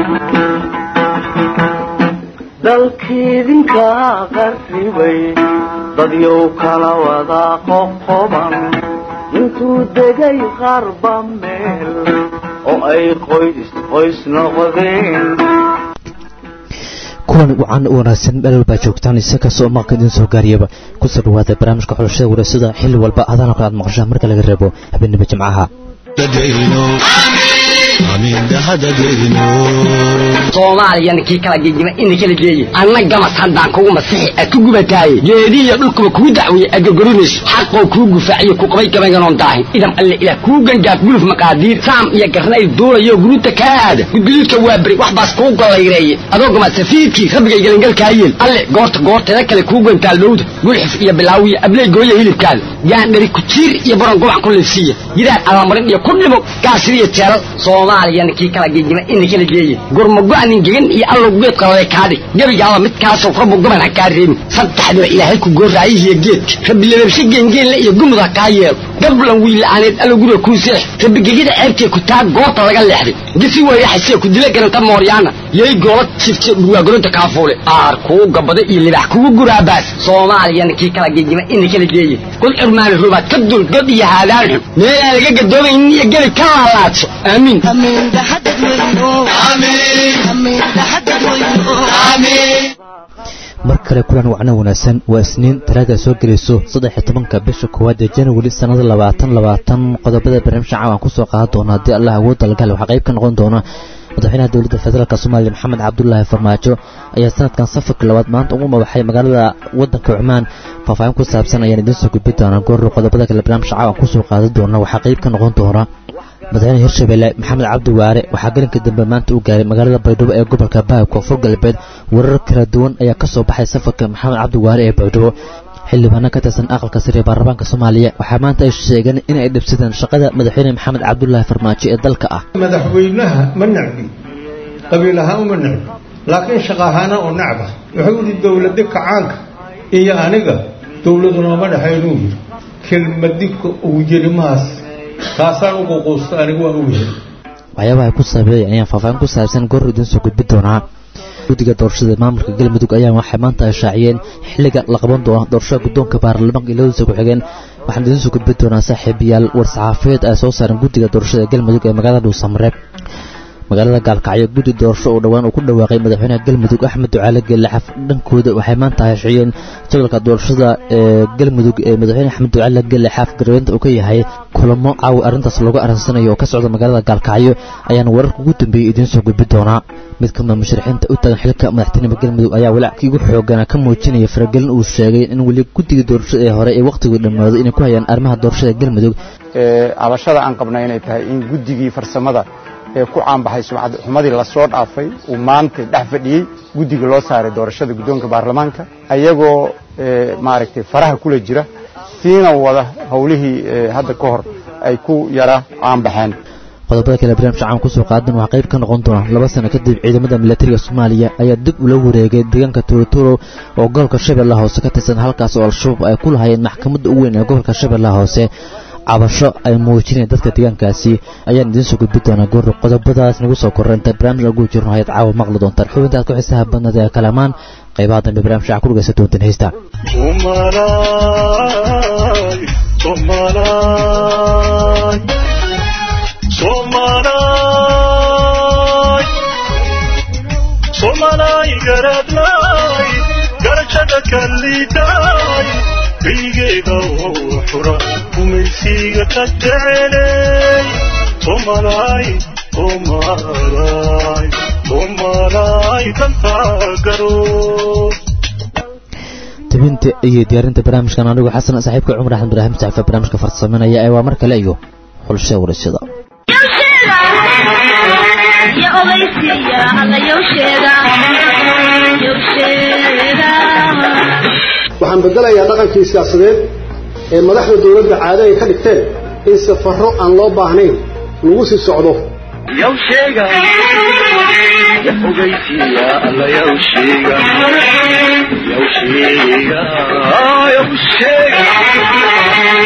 dalkiidinka qarribay dadyow kala wada qoqoban intuu degay qarba meel oo ay qoys qoys noqdeen kuwan wacan u wanaagsan meel walbaa joogtaan isaga soo maqka idin soo gaariyaba kusoo dhawaada barnaamijka xulashada wareysada xilli walba adana kale aad maqashaan marka laga reebo habeenimo jimcaha soomaaliyana kii kala gegima ina kala geeye anna gamas haddaan kugu masixi a ku gubataaye geedihiyo dhulkuba kuu dacweeye agogorimayso xaqoo kuu gufaaciyo ku qabay gabaynganoon daahin idam alle ilaah kuu gangaaf guluf maqaadiir saam iyo garnayl duulayo guruuta kaa aada gudguduudka waa beri wax baas kuu gollayreeye adoo gama safiidkii rabbigay gelangalkaa yeel alle goorta goorteeda kale kuu gantaal dhowda gulxif iyo bilaawiya abley gooya hilibkaada gaandhari kujiir iyo baron gubac ku liifsiiya gidaad alamarin iyo ku dhimo gaasiriyo jeelal soomaaliyana kii kala gegima ina kala geeye gurmago-nin gegan iyo allow geed qaladay kaadhig gebigaaba midkaasoo rabbu goban ha kaa reebin saddexdiba ilaahay ku goorraayihiyo geedka rabbi lababshe geengeenle iyo gumud ha kaa yeelo gablan wiilla'aaneed allow guriga kuu seex rabbi gegida ceebtee ku taa goobta laga leexday gisi weyraxasee ku dila garanta mooryaana yay goola jifte dhurwaagoronta kaafuule aar kuu gabada iyo libax kugu guraabaas soomaaliyana kii kala gegima ina kala geeye god curmaani rubaad ka dul god iyo haadaan xun meelaan laga gadoomaynin iyo gebi ka laalaadso aamiin mar kale kulan wacno wanaagsan waa isniin talaada soo gelayso saddex-iyo tobanka bisha koowaad ee januari sannada labaatan labaatan qodobada barnaamijka caawan kusoo qaadan doona haddii allah awood dalgal waxaa qayb ka noqon doona madaxweynaha dowladda federaalk soomaaliya maxamed cabdulaahi farmaajo ayaa sanadkan safarka labaad maanta ugu mabaxay magaalada wadanka cumaan faahfaahin ku saabsan ayaan idiin soo gudbi doonaa goorro qodobada kale barnaamijka caawan kusoo qaadan doona waxaa qayb ka noqon doona madaxweyne hirshabelle maxamed cabdi waare waxaa gelinka dambe maanta u gaaray magaalada baydhabo ee gobolka baha koonfur galbeed warar kala duwan ayaa ka soo baxay safarka maxamed cabdi waare ee baydhabo xildhibaano ka tirsan aqalka sare ee baarlamaanka soomaaliya waxaa maanta ay sheegeen in ay dhibsadeen shaqada madaxweyne maxamed cabdulaahi farmaajo ee dalka ah madaxweynaha ma necbi qabiil ahaan uma necbi laakiin shaqa ahaana oo necba wuxuu yidhi dowlada kacaanka iyo aniga dowladu nooma dhexaynuu yidhi kelmadika uu yiri maas taasaan ugu quusta anigu waan ugu heli waxyaabaha ay ku saabeeyeen ayaan faahfaahin ku saabsan goor idiin soo gudbi doonaa guddiga doorashada maamulka galmudug ayaa waxay maanta ay shaaciyeen xilliga la qaban doono doorashada guddoonka baarlamaanka iyo labadiisa ku-xigeen waxaan idiin soo gudbi doonaa saaxiibayaal war-saxaafiyeed ay soo saareen guddiga doorashada galmudug ee magaalada dhuusamareeb magaalada gaalkacyo guddi doorasho oo dhowaan uu ku dhawaaqay madaxweynaha galmudug axmed ducaale geelaxaf dhankooda waxay maanta heshiyeen jadalka doorashada ee galmudug ee madaxweyne axmed ducaale geelaxaf garweynta uu ka yahay kulamo caawi arrintaas loogu aransanayo oo ka socda magaalada gaalkacyo ayaana wararka ugu dambeeyey idiin soo gudbi doonaa mid ka mida musharixiinta u tagan xilka madaxtinimada galmudug ayaa walaackii ugu xoogana ka muujinaya faragelin uu sheegay in weli guddiga doorashada ee hore ee wakhtigii dhammaaday inay ku hayaan arrimaha doorashada galmudug cabashada aan qabna inay tahay in guddigii farsamada ee ku caanbaxay sumcad xumadii lasoo dhaafay uu maanta dhex fadhiyey guddiga loo saaray doorashada guddoonka baarlamaanka ayagoo maaragtay faraha kula jira siina wada howlihii hadda ka hor ay ku yara caanbaxeen qodobada kale barnaamijka caan kusoo qaadan waxaa qayb ka noqon doona laba sano kadib ciidamada milatariga soomaaliya ayaa dib ula wareegay deegaanka tuuroturo oo gobolka shabeellaha hoose ka tirsan halkaas oo al-shabaab ay ku lahayeen maxkamadda ugu weyn ee gobolka shabeellaha hoose cabasho ay muujinayeen dadka deegaankaasi ayaan idiin soo gudbi doonaa goor qodobadaas nagu soo korreynta barnaamij ugu jirno hayaad caawa maqli doontaan xubintaad ku xiisaha badnada ee kalamaan qaybaha dambe barnaamijka waxaa ku dhegaysan doontaan heystaan somalay garadlay garashada kallidaay kaygeeda oo xura gumaysiga ka jecelay somalay somalay somalay dantaa garo tebinta iyo diyaarinta barnaamijkan anigu xasan saaxiibka cumar axmed ibraahim saxiifa barnaamijka farsameynaya ee waa mar kale iyo xulshe warashada waxaan bedelayaa dhaqankii siyaasadeed ee madaxda dowladda caado ay ka dhigteen in safarro aan loo baahnayn lagu sii socdo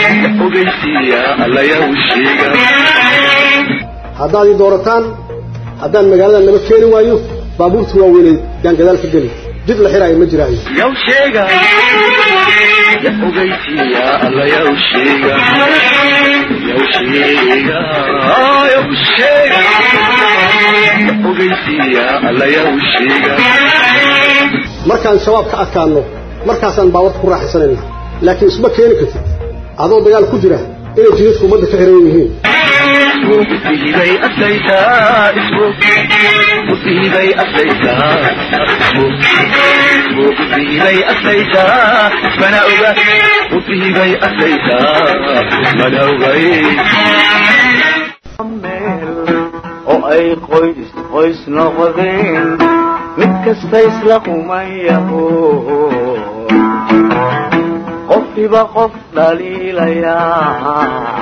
haddaad ii doorataan haddaan magaaladan lama keeni waayo baabuurta waaweynay yaan gadaal ka geli jid la xiraayo ma jiraayo yaw sheega ya ogeysiiya alla yaw sheega yaw sheega yaw sheega ya ogeysiiya alla yaw sheega markaan shabaab ka adkaanno markaasaan baawarka ku raaxaysanayna laakiin isma keeni kartid adoo dagaal ku jira inay jidadku ummadda ka xiran yihiin musiibay aslaytaa ismu musiibay aslaytaa ismu musiibay aslaytaa ismana oga musiibay aslaytaa ismana ogay meel oo ay qoys qoys noqdeen mid kasta isla qumayaho qofkiiba qof dhaliilayaa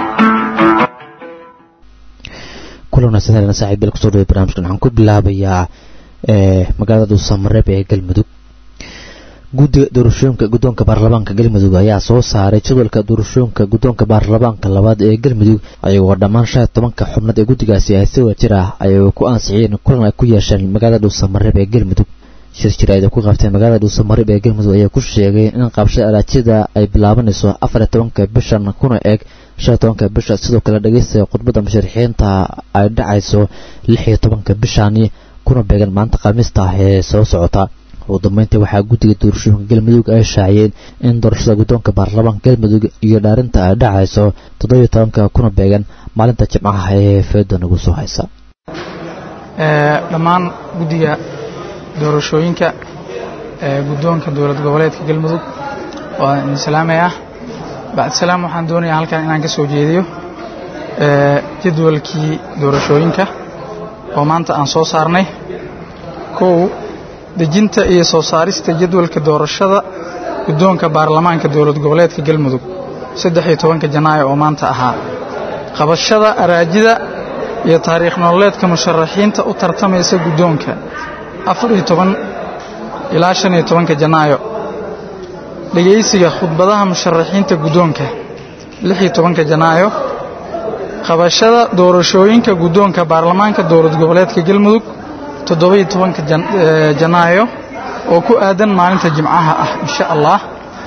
kulan wanaagsan helena saaxiib beel kusoo dhaway barnaamijkan waxaan ku bilaabayaa magaalada dhuusamareeb ee galmudug guddiga doorashooyinka guddoonka baarlamaanka galmudug ayaa soo saaray jadwalka doorashooyinka guddoonka baarlamaanka labaad ee galmudug ayagoo dhammaan shan iyo tobanka xubnood ee guddigaasi ay si wajir ah ayay ku ansixiyeen kulan ay ku yeesheen magaalada dhuusamareeb ee galmudug shir jir ay ku qabteen magaalada dhuusamareeb ee galmudug ayaa ku sheegay in qabshada alaajida ay bilaabanayso afar iyo tobanka bishan kuna eeg shan iyo tobanka bisha sidoo kale dhegeysta khudbadda musharaxiinta ay dhacayso lix iyo tobanka bishani kuna beegan maanta khamiista ah ee soo socota ugu dambeyntii waxaa guddiga doorashooyinka galmudug ay shaaciyeen in doorashada guddoonka baarlamaanka galmudug iyo dhaarinta ay dhacayso toddobiyo tobanka kuna beegan maalinta jimcaha ee feeda nagu soo haysa dhammaan guddiga doorashooyinka ee guddoonka dowlad goboleedka galmudug waa idin salaamayaa bacdisalaam waxaan doonayaa halkan inaan ka soo jeediyo jadwalkii doorashooyinka oo maanta aan soo saarnay kow dejinta iyo soo saarista jadwalka doorashada guddoonka baarlamaanka dowlad goboleedka galmudug saddex iyo tobanka janaayo oo maanta ahaa qabashada araajida iyo taariikh nololeedka musharaxiinta u tartamaysa guddoonka afar iyo toban ilaa shan iyo tobanka janaayo dhegaysiga khudbadaha musharaxiinta guddoonka lix iyo tobanka janaayo qabashada doorashooyinka guddoonka baarlamaanka dowlad goboleedka galmudug toddoba-iyo tobanka janaayo oo ku aadan maalinta jimcaha ah insha allah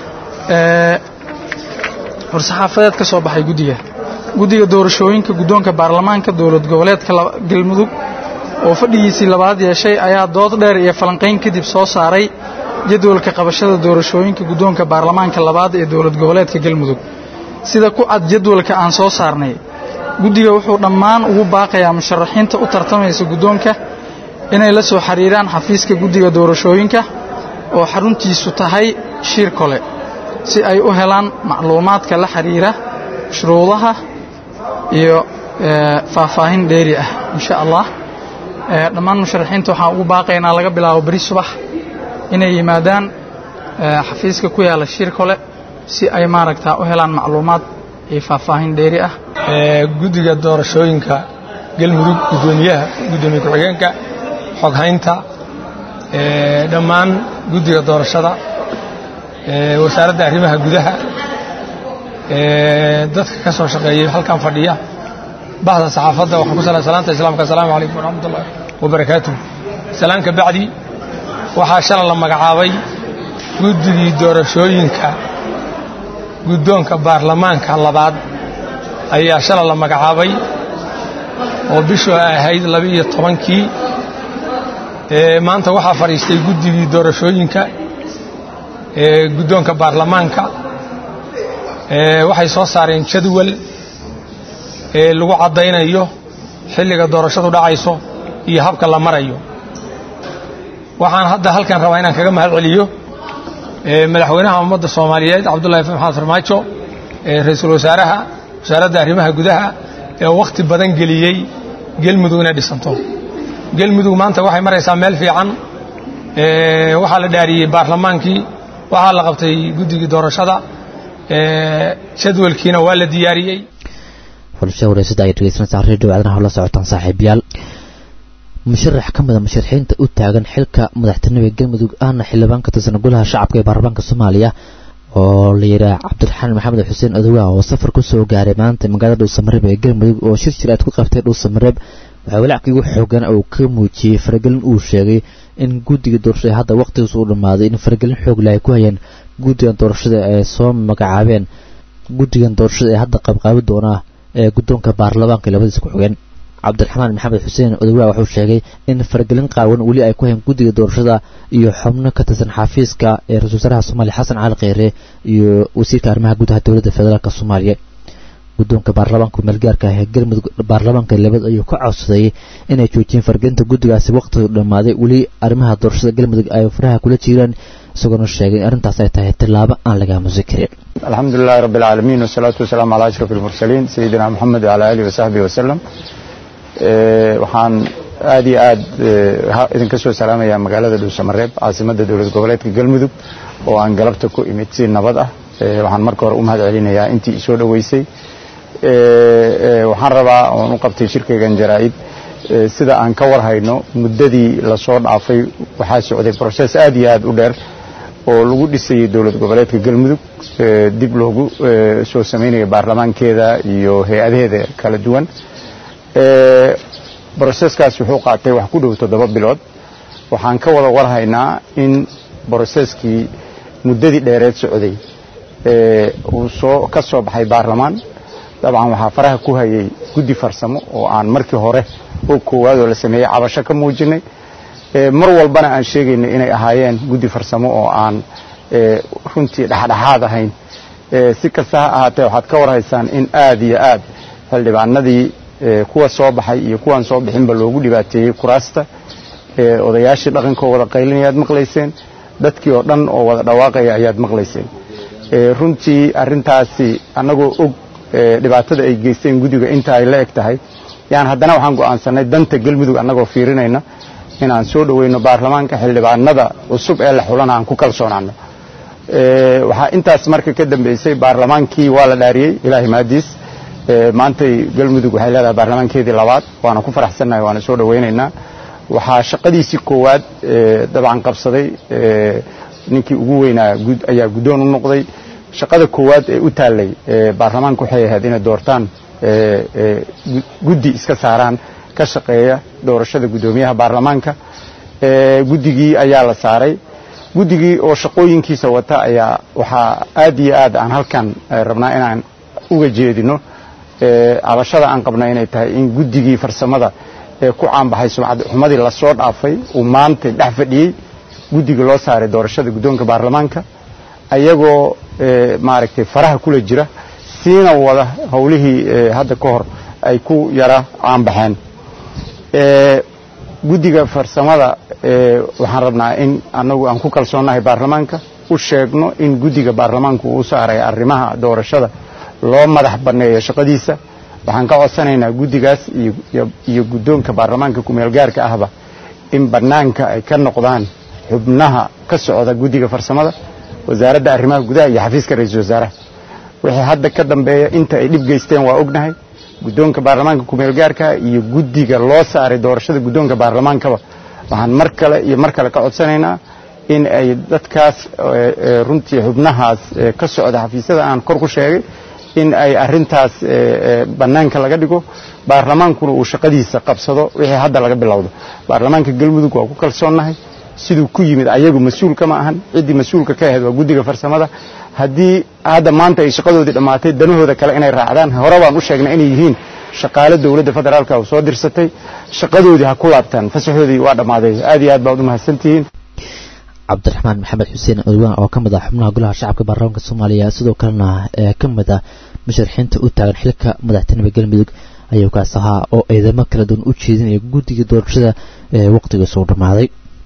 war-saxaafadeed ka soo baxay guddiga guddiga doorashooyinka guddoonka baarlamaanka dowlad goboleedka galmudug oo fadhigiisii labaad yeeshay ayaa dood dheer iyo falanqayn kadib soo saaray jadwalka qabashada doorashooyinka guddoonka baarlamaanka labaad ee dowlad goboleedka galmudug sida ku cad jadwalka aan soo saarnay guddiga wuxuu dhammaan ugu baaqayaa musharaxiinta u tartamaysa guddoonka inay la soo xiriiraan xafiiska guddiga doorashooyinka oo xaruntiisu tahay shiir kole si ay u helaan macluumaadka la xiriira shuruudaha iyo faahfaahin dheeri ah insha allah dhammaan musharaxiinta waxaan ugu baaqaynaa laga bilaabo beri subax inay yimaadaan xafiiska ku yaalla shiir kole si ay maaragtaa u helaan macluumaad iyo faahfaahin dheeri ah guddiga doorashooyinka galmudug guddoomiyaha guddoomiye ku-xigeenka xoghaynta dhammaan guddiga doorashada wasaaradda arrimaha gudaha dadka ka soo shaqeeyey halkan fadhiya bahda saxaafadda waxaan ku salaa salaanta islaamka assalaamu calaykum waraxmat ullahi wabarakaatuh salaan ka bacdi waxaa shala la magacaabay guddigii doorashooyinka guddoonka baarlamaanka labaad ayaa shala la magacaabay oo bishu ay ahayd labiiyo tobankii maanta waxaa fadhiistay guddigii doorashooyinka ee guddoonka baarlamaanka waxay soo saareen jadwal ee lagu caddaynayo xilliga doorashadu dhacayso iyo habka la marayo waxaan hadda halkan rabaa inaan kaga mahad celiyo madaxweynaha ummadda soomaaliyeed cabdullahi maxamed farmaajo ra-iisul wasaaraha wasaaradda arrimaha gudaha ee wakhti badan geliyey gelmudug inay dhisanto gelmudug maanta waxay maraysaa meel fiican waxaa la dhaariyey baarlamaankii waxaa la qabtay guddigii doorashada jadwalkiina waa la diyaariyey xulasha wareysada ay dhegeysanaysaa redio aadanaha la socotaan saaxiibayaal musharax ka mida musharaxiinta u taagan xilka madaxtinimada galmudug ahna xildhibaan ka tirsan golaha shacabka ee baarlamaanka soomaaliya oo la yidhaah cabdiraxmaan maxamed xuseen adogaa oo safar ku soo gaaray maanta magaalada dhuusamareeb ee galmudug oo shir jir aad ku qabtay dhuusamareeb waxaa walackii ugu xoogan uu ka muujiyey faragelin uu sheegay in guddiga doorashada hadda wakhtigiisa u dhammaaday in faragelin xoog leh ay ku hayeen guddigan doorashada ay soo magacaabeen guddigan doorashada ee hadda qabqaabi doonaa ee guddoonka baarlamaanka labadiisa ku xogeen cabdiraxmaan maxamed xuseen odowaa wuxuu sheegay in faragelin qaawan weli ay ku hayn guddiga doorashada iyo xubno ka tirsan xafiiska ee ra-isul wasaaraha soomaaliya xasan cali kheyre iyo wasiirka arrimaha gudaha dowladda federaalk soomaaliya guddoonka baarlamaanka meelgaarka ah ee galmudug baarlamaanka labad ayuu ka codsaday inay joojiyeen faragelinta guddigaasi wakhtigu dhammaaday weli arrimaha doorashada galmudug ay faraha kula jiraan isagoona sheegay in arrintaas ay tahay tillaabo aan laga aamusi karin الحمد لله رب العالمين والصلاة والسلام على أشرف المرسلين سيدنا محمد وعلى آله وصحبه وسلم waxaan aad iyo aad idinka soo salaamaya magaalada dhuusamareeb caasimada dowlad goboleedka galmudug oo aan galabta ku imid si nabad ah waxaan marka hore u mahad celinayaa intii isoo dhoweysay waxaan rabaa oon u qabtay shirkaygan jaraa'id sida aan ka warhayno muddadii lasoo dhaafay waxaa socday broses aad iyo aad u dheer oo lagu dhisayay dowlad goboleedka galmudug dib loogu soo samaynayo baarlamaankeeda iyo hay-adaheeda kala duwan broseskaas wuxuu qaatay wax ku dhow toddoba bilood waxaan ka wada warhaynaa in broseskii muddadii dheereed socday uu soo ka soo baxay baarlamaan dabcan waxaa faraha ku hayay guddi farsamo oo aan markii hore oo koowaad oo la sameeyey cabasho ka muujinay mar walbana aan sheegaynay inay ahaayeen guddi farsamo oo aan runtii dhexdhexaad ahayn si kasta ha ahaatee waxaad ka warhaysaan in aad iyo aad xildhibaanadii kuwa soo baxay iyo kuwaan soo bixinba loogu dhibaateeyey kuraasta odayaashii dhaqankoo wada qaylinaya aad maqlayseen dadkii oo dhan oo wada dhawaaqaya ayaad maqlayseen runtii arintaasi annagoo og dhibaatada ay geysteen guddiga inta ay la eg tahay yaan haddana waxaan go'aansanay danta galmudug annagoo fiirinayna inaan soo dhoweyno baarlamaanka xildhibaanada cusub ee la xulana aan ku kalsoonaano waxaa intaas marka ka dambeysay baarlamaankii waa la dhaariyey ilaahay maadiis maantay galmudug waxay leedahay baarlamaankeedii labaad waana ku faraxsannahay waana soo dhoweynaynaa waxaa shaqadiisii koowaad dabcan qabsaday ninkii ugu weynaa ayaa guddoon u noqday shaqada koowaad ee u taallay baarlamaanka waxay ahayd inay doortaan guddi iska saaraan ka shaqeeya doorashada guddoomiyaha baarlamaanka guddigii ayaa la saaray guddigii oo shaqooyinkiisa wata ayaa waxaa aad iyo aad aan halkan rabnaa inaan uga jeedino cabashada aan qabna inay tahay in guddigii farsamada ee ku caanbaxay sumcad xumadii lasoo dhaafay uu maantay dhex fadhiyey guddiga loo saaray doorashada guddoonka baarlamaanka ayagoo maaragtay faraha kula jira siina wada howlihii hadda ka hor ay ku yara caanbaxeen guddiga farsamada waxaan rabnaa in annagu aan ku kalsoonnahay baarlamaanka u sheegno in guddiga baarlamaanku uu saaray arrimaha doorashada loo madax banneeyo shaqadiisa waxaan ka codsanaynaa guddigaas iyo guddoonka baarlamaanka kumeelgaarka ahba in bannaanka ay ka noqdaan xubnaha ka socda guddiga farsamada wasaaradda arrimaha gudaha iyo xafiiska ra-iisul wasaaraha wixii hadda ka dambeeya inta ay dhib geysteen waa ognahay guddoonka baarlamaanka kumeelgaarka iyo guddiga loo saaray doorashada guddoonka baarlamaankaba waxaan mar kale iyo mar kale ka codsanaynaa in ay dadkaas runtii xubnahaas ka socda xafiisyada aan kor ku sheegay in ay arintaas bannaanka laga dhigo baarlamaankuna uu shaqadiisa qabsado wixii hadda laga bilowdo baarlamaanka galmudug waa ku kalsoonnahay siduu ku yimid ayagu mas-uulka ma ahan ciddii mas-uulka ka ahayd waa guddiga farsamada haddii hadda maanta ay shaqadoodii dhammaatay danahooda kale inay raacdaan hore baan u sheegnay inay yihiin shaqaale dowladda federaalka oo soo dirsatay shaqadoodii ha ku laabtaan fasaxoodii waa dhammaaday aad iyo aad baad u mahadsantihiin cabdiraxmaan maxamed xuseen odwaan oo ka mid ah xubnaha golaha shacabka baarlamaanka soomaaliya sidoo kalena ee ka mid ah musharaxiinta u taagan xilka madaxtinimada galmudug ayuu kaas ahaa oo eedamo kala duwan u jeedinaya guddiga doorashada ee waqtiga soo dhammaaday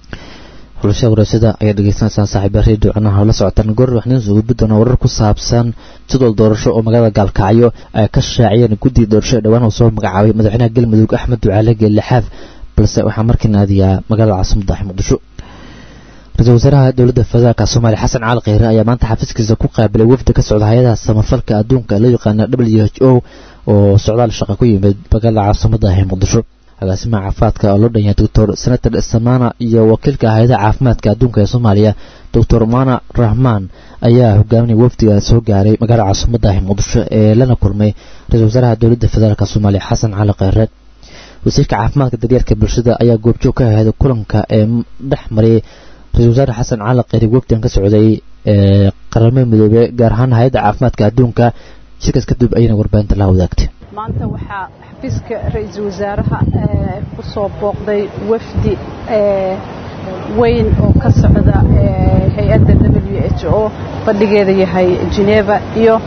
xulasha warasada ayaa dhegeysanaysaan saaxiiba redio canaha la socotaan goor waxneen soo gudbi doona warar ku saabsan jadwal doorasho oo magaalada gaalkacyo ay ka shaaciyeen guddiga doorasho ee dhowaan uu soo magacaabay madaxweynaha galmudug axmed ducaale geellixaaf balse waxaa markii naadiyaa magaalada caasimada muqdisho ra-iisul wasaaraha dowladda federaalka soomaaliya xasan cali kheyre ayaa maanta xafiiskiisa ku qaabilay wafdi ka socda hay-adaha samafalka adduunka loo yaqaana w h o oo socdaal shaqa ku yimid magaalada caasimada ee muqdisho agaasimaha caafimaadka oo loo dhan yahay doctor senator samana iyo wakiilka hay-adaha caafimaadka adduunka ee soomaaliya doctor mana rahman ayaa hogaaminaya wafdiga soo gaaray magaalada caasimada ee muqdisho ee lana kulmay ra-iisul wasaaraha dowladda federaalk soomaaliya xasan cali kheyre wasiirka caafimaadka daryeelka bulshada ayaa goobjoog ka ahayd kulanka ee dhex mariyay ra-isul wasaare xasan cali qeyri wafdan ka socday ee qaramada midoobey gaar ahaan hay-adda caafimaadka adduunka shirkaas kadib ayayna warbaahinta la wadaagtay maanta waxaa xafiiska ra-iisul wasaaraha ku soo booqday wafdi weyn oo ka socda hay-adda w h o fadhigeeda yahay geneva iyo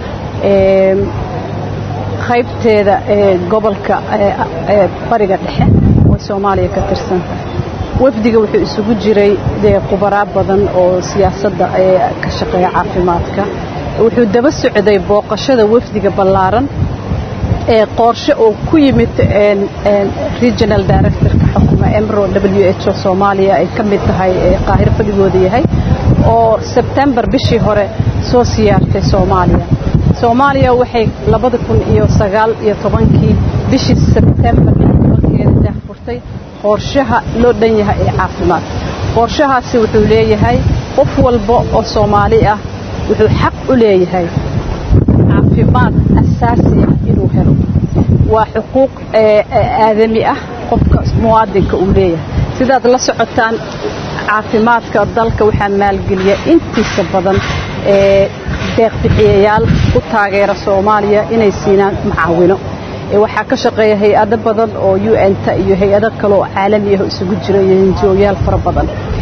qaybteeda gobolka bariga dhexe oo soomaaliya ka tirsan wafdiga wuxuu isugu jiray dee khubaraa badan oo siyaasadda ka shaqeeya caafimaadka wuxuu daba socday booqashada wafdiga ballaaran ee qoorshe oo ku yimid regional directorka xukuma emro w h o soomaaliya ay ka mid tahay qaahiro fadhigooda yahay oo sebtembar bishii hore soo siyaartay soomaaliya soomaaliya waxay labada kun iyo sagaal iyo tobankii bishii sebtembar tobankeeda daahfurtay qorshaha loo dhan yahay ee caafimaad qorshahaasi wuxuu leeyahay qof walba oo soomaali ah wuxuu xaq u leeyahay caafimaad asaasi ah inuu helo waa xuquuq aadami ah qofka muwaadinka uu leeyahay sidaad la socotaan caafimaadka dalka waxaa maalgeliya intiisa badan ee deeqbixiyayaal ku taageera soomaaliya inay siinaan macaawino waxaa ka shaqeeya hay-ado badan oo u n-ta iyo hay-ado kale oo caalami ah isugu jira iyo hinjooyaal fara badan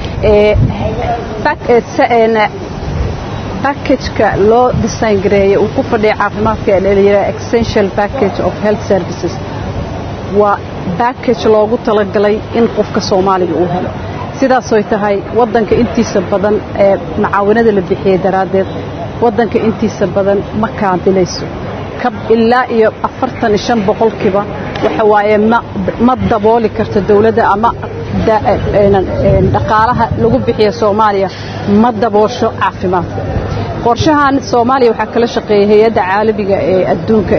backageka loo design gareeyay uu ku fadhiya caafimaadka ee layidhaha essential package of health services waa backage loogu talagalay in qofka soomaaliga uu helo sidaasoy tahay waddanka intiisa badan ee macaawinada la bixiyey daraaddeed waddanka intiisa badan ma kaadilayso ilaa iyo afartan iyo shan boqolkiiba waxa waaye ma dabooli karto dowladda ama dhaqaalaha lagu bixiya soomaaliya ma daboosho caafimaadka qorshahan soomaaliya waxaa kala shaqeeyay hay-adda caalamiga ee adduunka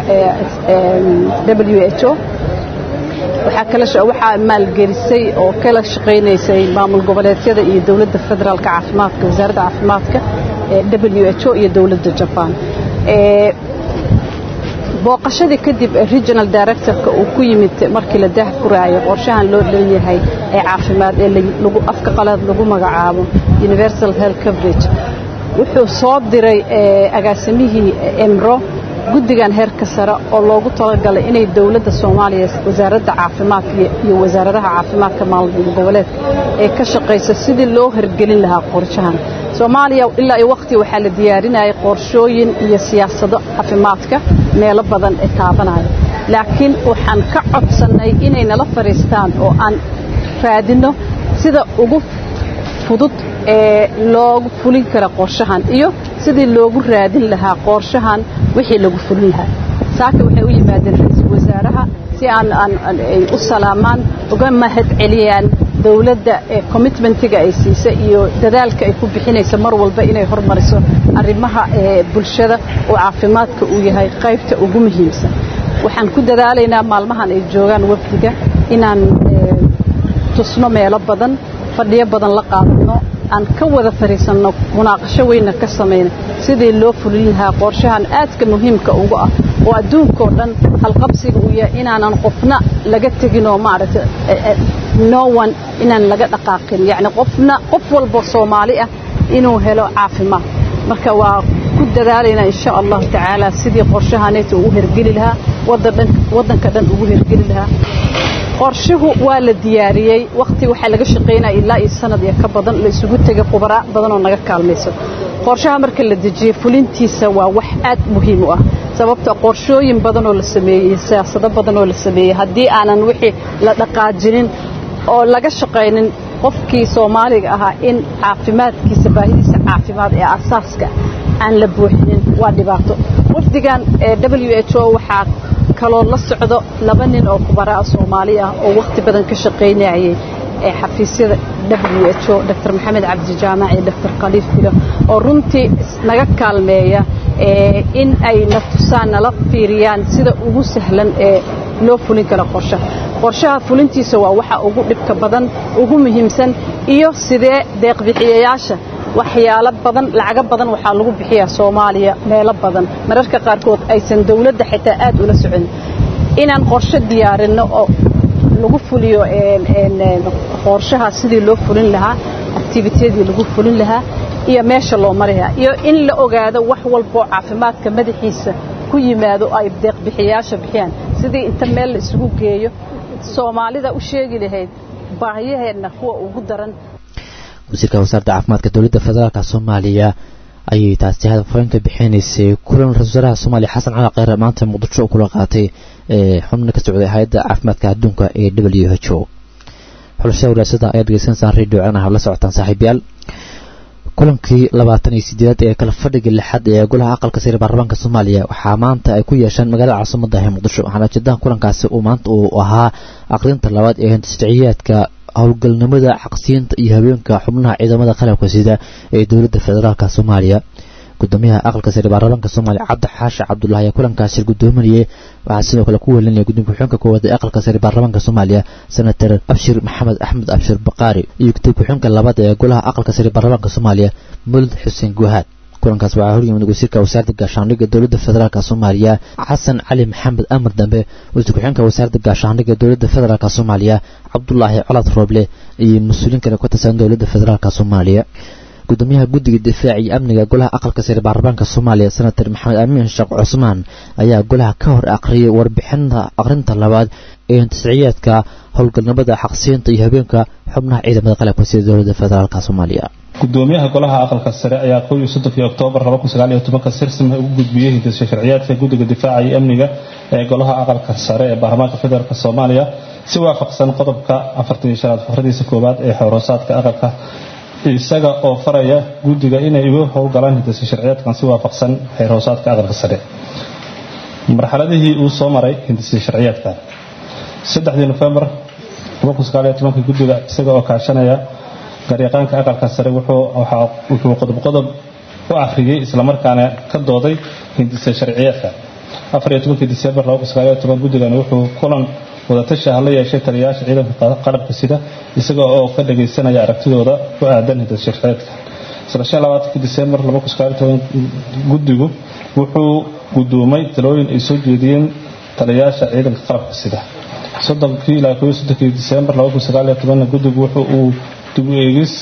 w h o waxaa maalgelisay oo kala shaqaynaysay maamul goboleedyada iyo dowladda federaalka caafimaadka wasaaradda caafimaadka w h o iyo dowladda jabaan booqashadii kadib regional directorka uu ku yimid markii la daahfuraayo qorshahan loo dhan yahay ee caafimaad ee afka qalaad lagu magacaabo universal health coverage wuxuu soo diray agaasimihii emro guddigan heerka sare oo loogu talagalay inay dowladda soomaaliya wasaaradda caafimaadka iyo wasaaradaha caafimaadka maamul goboleedka ee ka shaqaysa sidii loo hirgelin lahaa qorshahan soomaaliya ilaa iyo waqti waxaa la diyaarinayay qorshooyin iyo siyaasado caafimaadka meelo badan ee taabanaya laakiin waxaan ka codsannay inay nala fadhiistaan oo aan raadinno sida ugu fudud ee loogu fulin kara qorshahan iyo sidii loogu raadin lahaa qorshahan wixii lagu fulin lahaa saaka waxay u yimaadeen ra-iisul wasaaraha si aan ay u salaamaan uga mahad celiyaan dowladda commitmentiga ay siisa iyo dadaalka ay ku bixinaysa mar walba inay hormariso arrimaha bulshada oo caafimaadka uu yahay qaybta ugu muhiimsan waxaan ku dadaalaynaa maalmahan ay joogaan wafdiga inaan tusno meelo badan fadhiyo badan la qaadano aan ka wada fariisanno munaaqasho weynna ka samayna sidii loo fulin lahaa qorshahan aadka muhiimka ugu ah oo adduunkao dhan halqabsiga uu yahay inaanan qofna laga teginoo maaragtay no one inaan laga dhaqaaqin yacni qofna qof walba soomaali ah inuu helo caafimaad marka waa ku dadaalaynaa insha allahu tacaala sidii qorshahaneeta ugu hergeli lahaa waddanka dhan ugu hergeli lahaa qorshuhu waa la diyaariyey waqti waxaa laga shaqaynaya ilaa iyo sanad iyo ka badan la isugu tegay khubaraa badanoo naga kaalmayso qorshaha marka la dejiyey fulintiisa waa wax aad muhiim u ah sababta qorshooyin badanoo la sameeyey siyaasado badanoo la sameeyey haddii aanan wixii la dhaqaajinin oo laga shaqaynin qofkii soomaaliga ahaa in caafimaadkiisa baahidiisa caafimaad ee asaaska aan la buuxinin waa dhibaato wafdigan w h o waxaa kaloo la socdo laba nin oo kubaraa soomaali ah oo wakhti badan ka shaqaynayay ee xafiisyada w h o dr maxamed cabdi jaamac iyo dr khaliif bilo oo runtii naga kaalmeeya in ay na tusaan nala fiiriyaan sida ugu sahlan ee loo fulin karo qorshaha qorshaha fulintiisa waa waxa ugu dhibka badan ugu muhiimsan iyo sidee deeqbixiyayaasha waxyaalo badan lacago badan waxaa lagu bixiyaa soomaaliya meelo badan mararka qaarkood aysan dowladda xitaa aad ula socon inaan qorshe diyaarinno oo lagu fuliyo qorshahaas sidii loo fulin lahaa activitydii lagu fulin lahaa iyo meesha loo marihaa iyo in la ogaado wax walboo caafimaadka madaxiisa ku yimaado ay deeqbixiyaasha bixiyaan sidii inta meel la isugu geeyo soomaalida u sheegi lahayd baahiyaheenna kuwa ugu daran wasiirka wasaaradda caafimaadka dowladda federaalka soomaaliya ayay taasi hadafooyinka bixinaysay kulan ra-isul wasaaraha soomaaliya xasan cali kheyre maanta muqdisho kula qaatay xubno ka socday hay-adda caafimaadka adduunka ee w h o xulashada walaasada ayaad degeysanaysaan radio canaha la socotaan saaxiibayaal kulankii labaatan iyo sideedaad ee kala fadhiga lixaad ee golaha aqalka sare baarlamaanka soomaaliya waxaa maanta ay ku yeesheen magaalada caasimada ee muqdisho waxaana ujeedaha kulankaasi uu maanta uu ahaa aqrinta labaad ee hindisjiciyaadka howlgalnimada xaqsiinta iyo habeenka xubnaha ciidamada qalabka sida ee dowladda federaalk soomaaliya gudoomiyaha aqalka sare baarlamaanka soomaaliya cabdi xaashi cabdulahi ayaa kulankaasi gudoominayay waxaa sidoo kale ku welinaya gudoomiye ku-xigeenka koowaad ee aqalka sare baarlamaanka soomaaliya senator abshir maxamed axmed abshir baqaari iyo gudoomiye ku-xigeenka labaad ee golaha aqalka sare baarlamaanka soomaaliya mulid xuseen guhaad kulankaas waxaa horyimid wasiirka wasaaradda gaashaandhigga dowladda federaalk soomaaliya xasan cali maxamed amar dambe wasiir ku-xigeenka wasaaradda gaashaandhigga dowladda federaalk soomaaliya cabdulaahi colaad rooble iyo mas-uuliin kale ka tirsan dowladda federaalk soomaaliya gudoomiyaha guddiga difaaca iyo amniga golaha aqalka sare baarlamaanka soomaaliya senator maxamed amiin sheekh cusmaan ayaa golaha ka hor aqriyay warbixinta aqrinta labaad ee intisciyaadka howlgalnimada xaqsiinta iyo habeenka xubnaha ciidamada qalabka sida dowladda federaalk soomaaliya gudoomiyaha golaha aqalka sare ayaa kow iyo soddonkii oktoobar laba kun sagaal iyo tobanka sirsima ugu gudbiyey hindisha sharciyaadka guddiga difaaca iyo amniga ee golaha aqalka sare ee baarlamaanka federaalk soomaaliya si waafaqsan qodobka afartan iyo shanaad fakradiisa koowaad ee xoroosaadka aqalka isaga oo faraya guddiga inay ugu howlgalaan hindisa sharciyaadkan si waafaqsan xeerhoosaadka aqalka sare marxaladihii uu soo maray hindisa sharciyaadkan saddexdii nofembar guddiga isaga oo kaashanaya garyaqaanka aqalka sare wuxuu qodob qodob u akhriyey islamarkaana ka dooday hindisa sharciyaadka disembar guddigani wuxuu kulan wadatashi ah la yeeshay taliyayaasha ciidanka qalabka sida isaga oo ka dhagaysanaya aragtidooda ku aadan hindisa sharciyaadka disembar guddigu wuxuu gudoomay talooyin ay soo jeediyeen taliyayaasha ciidanka qalabka sida soddonkii ilaa koo soddonkii disembar guddigu wuxuu uu dib u eegis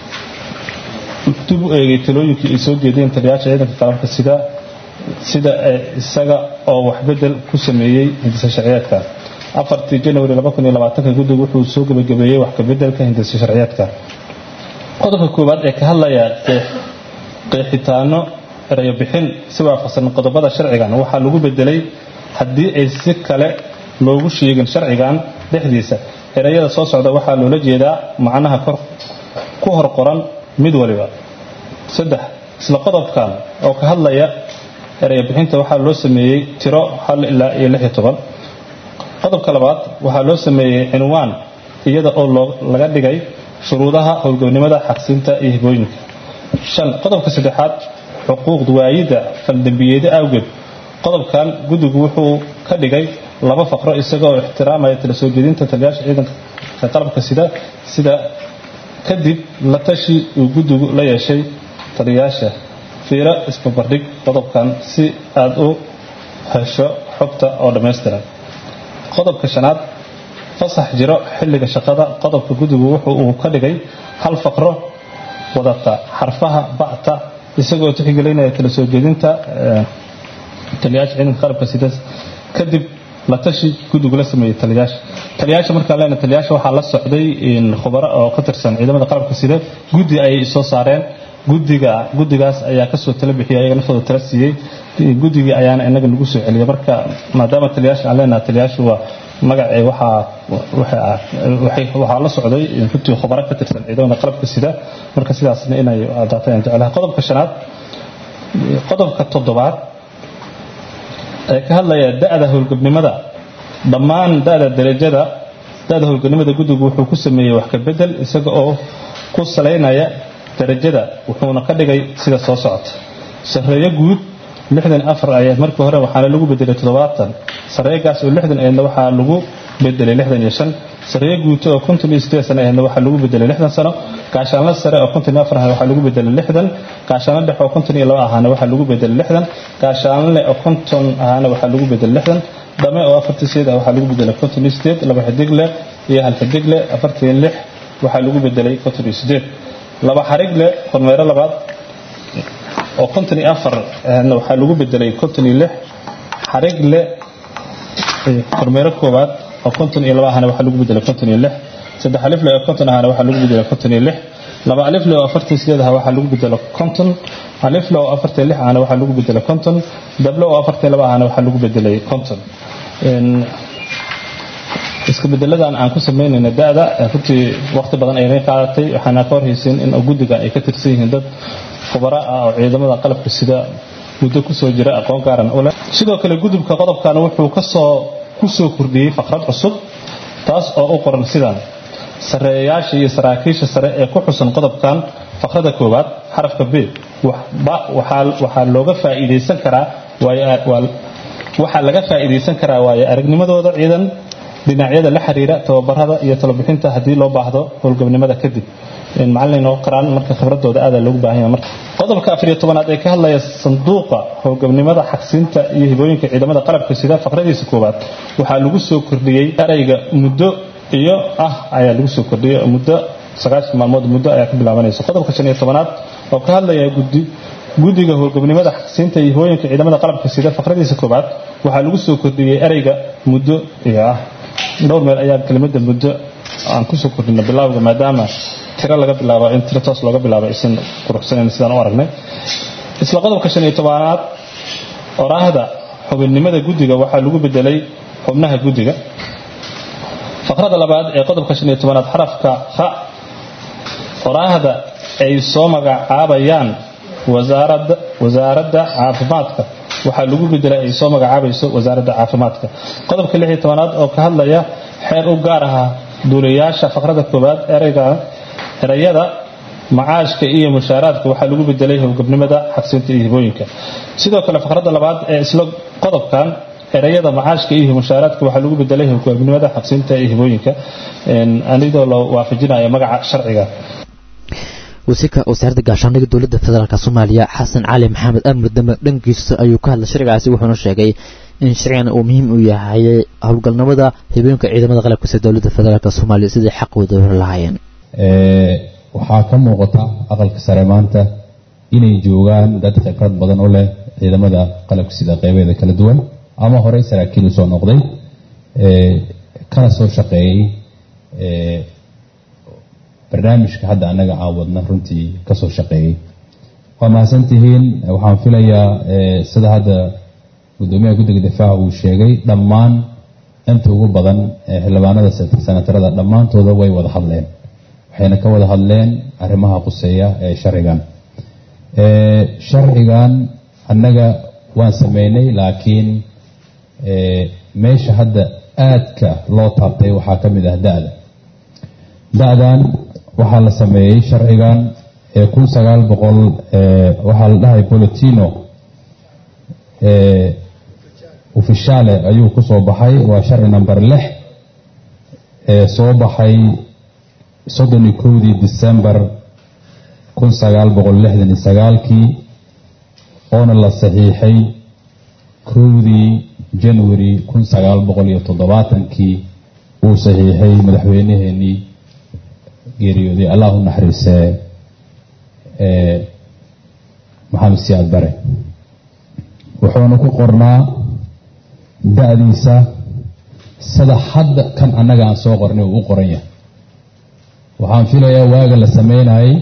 dib u eegay talooyinkii ay soo jeediyeen taliyayaasha ciidanka qalabka sida sida isaga oo waxbedel ku sameeyey hindisa sharciyaadka afartii janwari guddigu wuxuu soo gebagabeeyey wax kabedelka hindisa sharciyaadka qodobka koowaad ee ka hadlaya qeexitaano erayo bixin si waafaqsan qodobada sharcigan waxaa lagu bedelay haddii ay si kale loogu sheegin sharcigan dhexdiisa erayada soo socda waxaa loola jeedaa macnaha ku hor qoran mid waliba saddex isla qodobkan oo ka hadlaya erayo bixinta waxaa loo sameeyey tiro hal ilaa iyo lix iyo toban qodobka labaad waxaa loo sameeyey cinwaan iyada oo laga dhigay shuruudaha howlgabnimada xaqsiinta iyo hibooyinka shan qodobka saddexaad xuquuqd waayidda faldembiyeeda awgeed qodobkan guddigu wuxuu ka dhigay laba faqro isagoo ixtiraamaya tala soo jeedinta taliyaasha ciidanka qalabka sida sida kadib la tashi uu guddigu la yeeshay taliyayaasha fiiro isbabardhig qodobkan si aad u hesho xogta oo dhammaystiran qodobka shanaad fasax jiro xilliga shaqada qodobka guddigu wuxuu uu ka dhigay hal faqro wadata xarfaha ba'ta isagoo tixgelinaya tala soo jeedinta taliyaasha ciidanka qalabka sida kadib la tashi guddigu la sameeyey taliyaasha taliyaasha markaan leena taliyaasha waxaa la socday khubaro oo ka tirsan ciidamada qalabka sida guddi ayay soo saareen guddiga guddigaas ayaa kasoo tala bixiyay ayaga naftooda tala siiyey guddigii ayaana inaga nagu soo celiyay marka maadaama taliyaasha aan leenaha taliyaashu waa magacee waxaa waxaa la socday runtii khubaro ka tirsan ciidamada qalabka sida marka sidaasna inay adaatay aan jeclahay qodobka shanaad qodobka toddobaad ee ka hadlaya da'da howlgabnimada dhammaan da'da darajada da'da howlgabnimada guddigu wuxuu ku sameeyey wax ka bedel isaga oo ku salaynaya darajada wuxuuna ka dhigay sida soo socota sareeyo guud lixdan afar ayaad markii hore waxaana lagu bedelay toddobaatan sareegaas oo lixdan ayadna waxaa lagu bedelay lixdan iyo shan sareeyo guuto oo konton iyo sideed sano ayadna waxaa lagu bedelay lixdan sano gaashaanla sare oo konton iyo afar ahana waxaa lagu bedelay lixdan gaashaanla dhexe oo konton iyo laba ahana waxaa lagu bedelay lixdan gaashaanle oo konton ahana waxaa lagu bedelay lixdan dhame oo afartii sideed ah waxaa lagu bedelay konton iyo sideed laba xidigle iyo hal xidigle afartan iyo lix waxaa lagu bedelay konton iyo sideed laba xarigle kormeero labaad oo konton iyo afar ahna waxaa lagu bedelay konton iyo lix xarigle kormeero koowaad oo konton iyo laba ahana waxaa lagu bedelay konton iyo lix saddex alifle oo konton ahana waxaa lagu bedelay konton iyo lix laba alifle oo afartan sideed aha waxaa lagu bedelay konton alifle oo afartan lix ahana waxaa lagu bedelay konton dable oo afartan laba ahana waxaa lagu bedelay konton iska bedeladan aan ku samaynayna da-da runtii waqti badan ayna qaadatay waxaana ka horhaysin in guddiga ay ka tirsan yihiin dad khubaro ah oo ciidamada qalabka sida muddo kusoo jira aqoon gaaran u leh sidoo kale gudubka qodobkan wuxuu kasoo kusoo kordhiyey faqrad cusub taas oo u qoran sidan sareeyayaasha iyo saraakiisha sare ee ku xusan qodobkan faqrada koowaad xarafka b waxaa looga faa'iidaysan karaa waxaa laga faa'iidaysan karaa waayo aragnimadooda ciidan dhinacyada la xiriira tababarada iyo talobixinta haddii loo baahdo howlgabnimada kadib macalin oo qaraan marka khibradooda aada loogu baahan yahay marka qodobka afariyo tobanaad ee ka hadlaya sanduuqa howlgabnimada xaqsiinta iyo hibooyinka ciidamada qalabka sida faqradiisa koowaad waxaa lagu soo kordhiyey erayga muddo iyo ah ayaa lagu soo kordhiyey muddo sagaashan maalmood muddo ayaa ka bilaabanaysa qodobka shan iyo tobanaad oo ka hadlaya guddi guddiga howlgabnimada xaqsiinta iyo hibooyinka ciidamada qalabka sida faqradiisa koowaad waxaa lagu soo kordhiyey erayga muddo iyo ah dhowr meel ayaa kelimada muddo aan kusoo kordhina bilaawga maadaama tiro laga bilaabo in tiro toos looga bilaabo aysan quruxsanayn sidaan u aragnay isla qodobka shan iyo tobanaad oraahda xubinnimada guddiga waxaa lagu bedelay xubnaha guddiga faqrada labaad ee qodobka shan iyo tobanaad xarafka kha oraahda ay soo magacaabayaan wasaaradda wasaaradda caafimaadka waxaa lagu bedelay ay soo magacaabayso wasaaradda caafimaadka qodobka lix iyo tobanaad oo ka hadlaya xeer u gaar aha duulayaasha faqrada koowaad ereyga erayada macaashka iyo mushaaraadka waxaa lagu bedelay howlgabnimada xaqsinta iyo hibooyinka sidoo kale faqrada labaad ee isla qodobkan erayada macaashka iyo mushaaraadka waxaa lagu bedelay howlgabnimada xaqsinta iyo hibooyinka anidoo la waafajinayo magaca sharciga wasiirka wasaaradda gaashaandhigga dowladda federaalk soomaaliya xasan cali maxamed amar dame dhankiisa ayuu ka hadlay sharcigaasi wuxuuna sheegay in sharcigan uu muhiim u yahay howlgalnimada hibooyinka ciidamada qalabka sida dowladda federaalk soomaaliya sidai xaqooda hor lahaayeen waxaa ka muuqata aqalka sare maanta inay joogaan dad khibrad badan u leh ciidamada qalabka sida qeybeeda kala duwan ama horey saraakiil usoo noqday kana soo shaqeeyey barnaamijka hadda annaga aan wadna runtii kasoo shaqeeyey waa mahadsantihiin waxaan filayaa sida hadda gudoomiyaha guddiga difaaca uu sheegay dhammaan inta ugu badan xildhibaanada senatarada dhammaantooda way wada hadleen waxayna ka wada hadleen arrimaha quseeya ee sharcigan sharcigan annaga waan sameynay laakiin meesha hadda aadka loo taabtay waxaa ka mid ah da-da da-dan waxaa la sameeyey sharcigan ee kun sagaal boqol waxaa la dhahay bolotino ufishaale ayuu ku soo baxay waa sharci number lix ee soo baxay soddon iyo kowdii december kun sagaal boqol lixdan iyo sagaalkii oona la saxiixay kowdii january kun sagaal boqol iyo toddobaatankii uu saxiixay madaxweynaheenii geeriyooday allah u naxariisee maxamed siyaad bare wuxuuna ku qornaa da-diisa sida hadda kan annaga aan soo qornay uu u qoran yahay waxaan filayaa waaga la sameynayay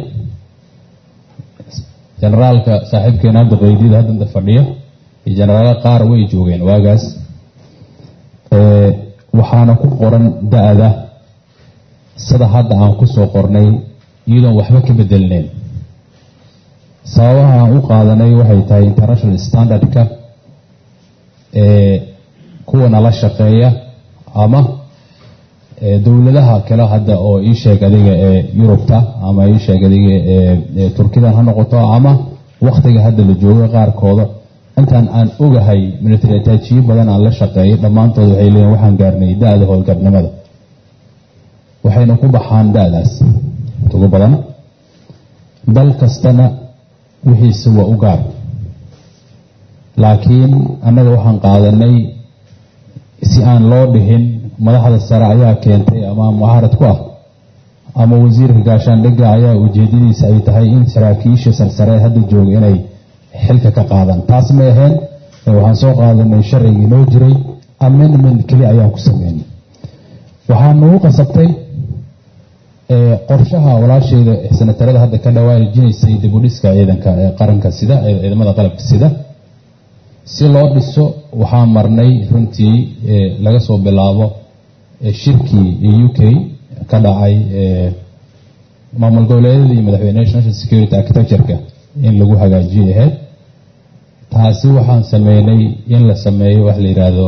generaalka saaxiibkeena hadda qaydiyada haddanta fadhiya iyo jenaraalo qaar way joogeen waagaas waxaana ku qoran da-da sida hadda aan ku soo qornay iyadoon waxba ka bedelneyn sababaha aan u qaadanay waxay tahay international standardka ee kuwa nala shaqeeya ama dowladaha kale hadda oo ii sheeg adiga ee yurubta ama ii sheeg adiga ee turkidan ha noqoto ama wakhtiga hadda la joogo qaarkooda intaan aan ogahay military ataajiyo badan aan la shaqeeyay dhammaantood waxay leeyihin waxaan gaarnay da-da howlgabnimada waxayna ku baxaan da-daas ugu badan dal kastana wixiisa waa u gaar laakiin annaga waxaan qaadanay si aan loo dhihin madaxda sare ayaa keentay ama mucaarad ku ah ama wasiirka gaashaandhigga ayaa ujeedadiisa ay tahay in saraakiisha sarsareed hadda jooga inay xilka ka qaadaan taas ma aheen waxaan soo qaadanay sharcigii noo jiray amendment keli ayaan ku sameynay waxaa nagu qasabtay qorshaha walaasheeda sanatarada hadda ka dhawaajinaysay dibudhiska ciidanka ee qaranka sida ciidamada qalabka sida si loo dhiso waxaa marnay runtii laga soo bilaabo shirkii u k ka dhacay maamul goboleedyada iyo madaxweyne national security architecture-ka in lagu hagaajiyay ahayd taasi waxaan sameynay in la sameeyo wax la yidhaahdo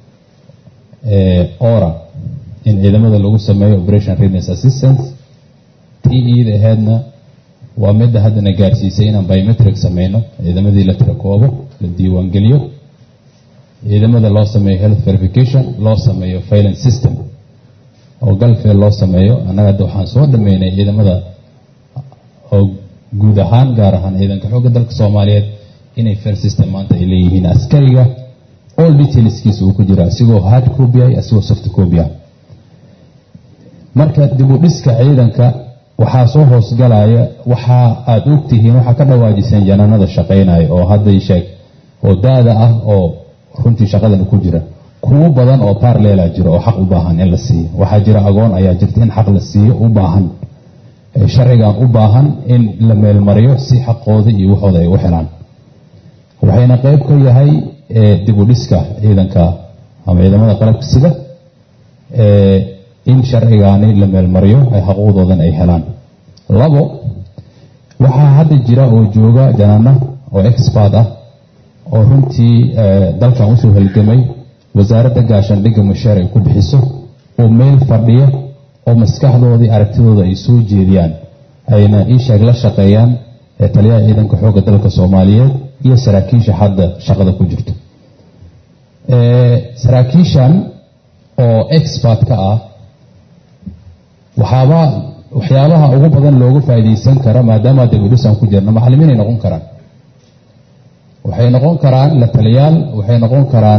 ora in ciidamada lagu sameeyo operation readiness assistance tii iida ahaydna waa midda haddana gaarsiisay inaan biometric sameyno ciidamadii la tirakoobo la diiwaangeliyo ciidamada loo sameeyo health verification loo sameeyo filance system oo galfeel loo sameeyo annaga hadda waxaan soo dhameynay ciidamada oo guud ahaan gaar ahaan ciidanka xoogga dalka soomaaliyeed inay fair system maanta ay leeyihiin askariga all detailskiisa uu ku jira asigoo hard copy ah asigoo soft copy ah marka dib u dhiska ciidanka waxaa soo hoosgalaya waxa aada ogtihiin waxaa ka dhawaajiseen janaanada shaqaynaya oo hadday sheeg oo da-da ah oo runtii shaqadan ku jira kuwo badan oo parlela jira oo xaq u baahan in la siiyo waxaa jira agoon ayaa jirta in xaq la siiyo u baahan sharcigan u baahan in la meelmariyo si xaqooda iyo waxooda ay u helaan waxayna qeyb ka yahay dib u dhiska ciidanka ama ciidamada qalabka sida in sharcigaani la meelmariyo ay xaquuqdoodan ay helaan labo waxaa hadda jira oo jooga janaana oo expert ah oo runtii dalkan usoo halgamay wasaaradda gaashaandhigga mashaar ay ku bixiso oo meel fadhiya oo maskaxdoodii aragtidooda ay soo jeediyaan ayna iisheeg la shaqeeyaan taliyaha ciidanka xoogga dalka soomaaliyeed iyo saraakiisha hadda shaqada ku jirto saraakiishan oo expert ka ah waxaaba waxyaabaha ugu badan loogu faa'iidaysan kara maadaama dibudhisaan ku jirno macallimiinay noqon karaan waxay noqon karaan la taliyaal waxay noqon karaan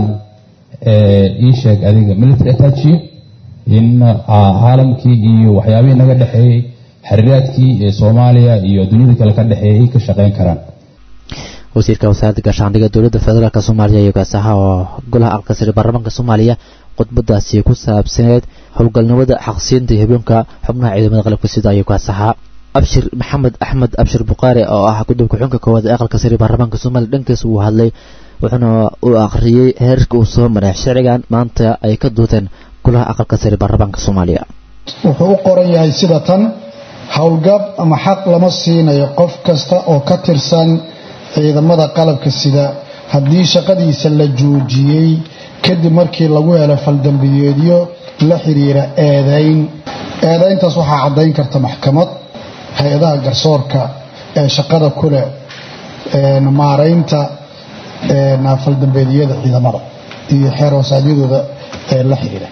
ii sheeg adiga military attache in caalamkii iyo waxyaabihii naga dhexeeyey xiriiraadkii ee soomaaliya iyo dunyada kale ka dhexeeyay ay ka shaqeyn karaan wasiirka wasaaradda gaashaandhigga dowladda federaalk soomaaliya iyo gaasaha oo golaha aqalka sare baarlamaanka soomaaliya khudbadaasi ku saabsaneed howlgalnimada xaqsiinta iyo habeenka xubnaha ciidamada qalabka sida ayuu gaasahaa abshir maxamed axmed abshir bukaari oo ah guddoonka xunka koowaad ee aqalka sare baarlamaanka soomaaliya dhankiisa uu hadlay wuxuuna uu akhriyey heerka uu soo maray sharcigan maanta ay ka duuteen golaha aqalka sare baarlamaanka soomaaliya wuxuu u qoran yahay sida tan howlgab ama xaq lama siinayo qof kasta oo ka tirsan ciidamada qalabka sida haddii shaqadiisa la joojiyey kadib markii lagu helo faldambiyeedyo la xiriira eedayn eedayntaas waxaa caddayn karta maxkamad hay-adaha garsoorka ee shaqada ku leh maaraynta faldambeedyada ciidamada iyo xeer hoosaadyadooda ee la xiriira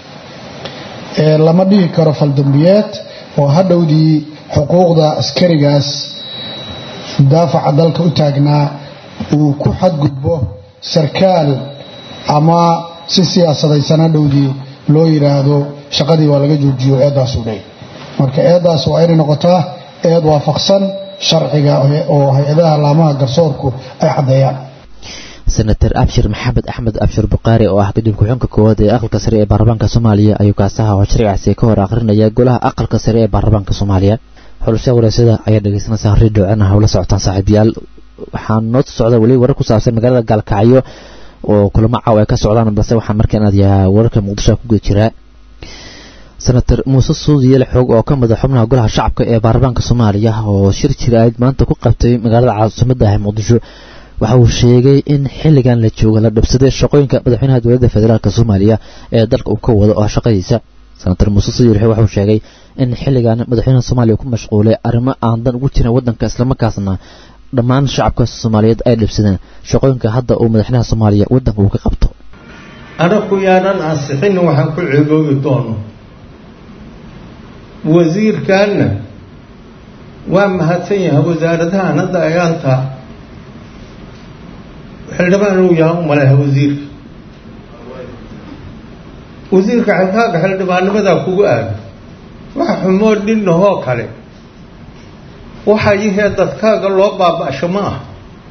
lama dhihi karo faldambiyeed oo hadhowdii xuquuqda askarigaas daafaca dalka u taagnaa uu ku xadgudbo sarkaal ama si siyaasadaysan hadhowdii loo yidhaahdo shaqadii waa laga joojiyo eedaasuu leey marka eedaas waa inay noqotaa eed waafaqsan sharciga oo hay-adaha laamaha garsoorku ay caddeeyaan senator abshir maxamed axmed abshir bukaari oo ah guddoonka xunka koowaad ee aqalka sare ee baarlamaanka soomaaliya ayuu kaasaha oo sharcigaasi ka hor akhrinaya golaha aqalka sare ee baarlamaanka soomaaliya xulasha wareysada ayaa dhegeysanaysaa radio cena hawla socotaan saaxiibayaal waxaa noo socda weli warar ku saabsan magaalada gaalkacyo oo kulamo caaw ay ka socdaan balse waxaan markaan aadayaa wararka muqdisho ku guda jiraa senator muuse suudiyel xoog oo ka mid a xubnaha golaha shacabka ee baarlamaanka soomaaliya oo shir jiraad maanta ku qabtay magaalada caasimada ah muqdisho waxa uu sheegay in xilligan la jooga la dhibsaday shaqooyinka madaxweynaha dowladda federaalk soomaaliya ee dalka uu ka wado oo shaqadiisa senator muuse suudiyel xoog waxauu sheegay in xilligan madaxweynaha soomaaliya ku mashquulay arrimo aan dan ugu jirin waddanka islamarkaasna dhammaan shacabka soomaaliyeed ay dhibsadeen shaqooyinka hadda uu madaxweynaha soomaaliya waddanka uu ka qabto anaku yaanan ansixin waxaan ku ceeboobi doono wasiirkanna waa mahadsan yahay wasaaradahan hadda ayaanta xildhibaan uu yahay u maleha wasiirka wasiirka xilkaaga xildhibaannimadaa kugu aaga waxa xumoo dhinahoo kale waxa yihee dadkaaga loo baaba-sho ma ah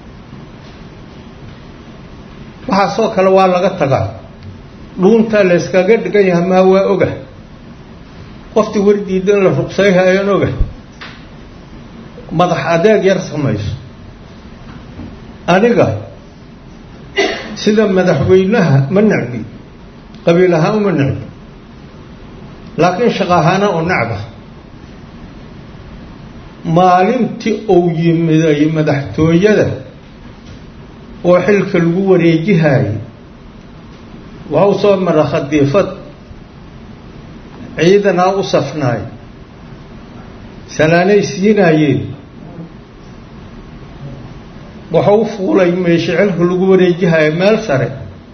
waxaasoo kale waa laga tagaa dhuuntaa la yskaga dhigan yahay maa waa oga qoftii wardiida in la ruqsayha ayaan oga madax adeeg yar samayso aniga sida madaxweynaha ma necbi qabiil ahaan uma necbi laakiin shaqo ahaana oo necba maalintii uu yimiday madaxtooyada oo xilka lagu wareejihaayay waa u soo mara khadiifad ciidanaa u safnaay salaanay siinaayeen waxau u fuulay meesha xilka lagu wareejihaya meel sare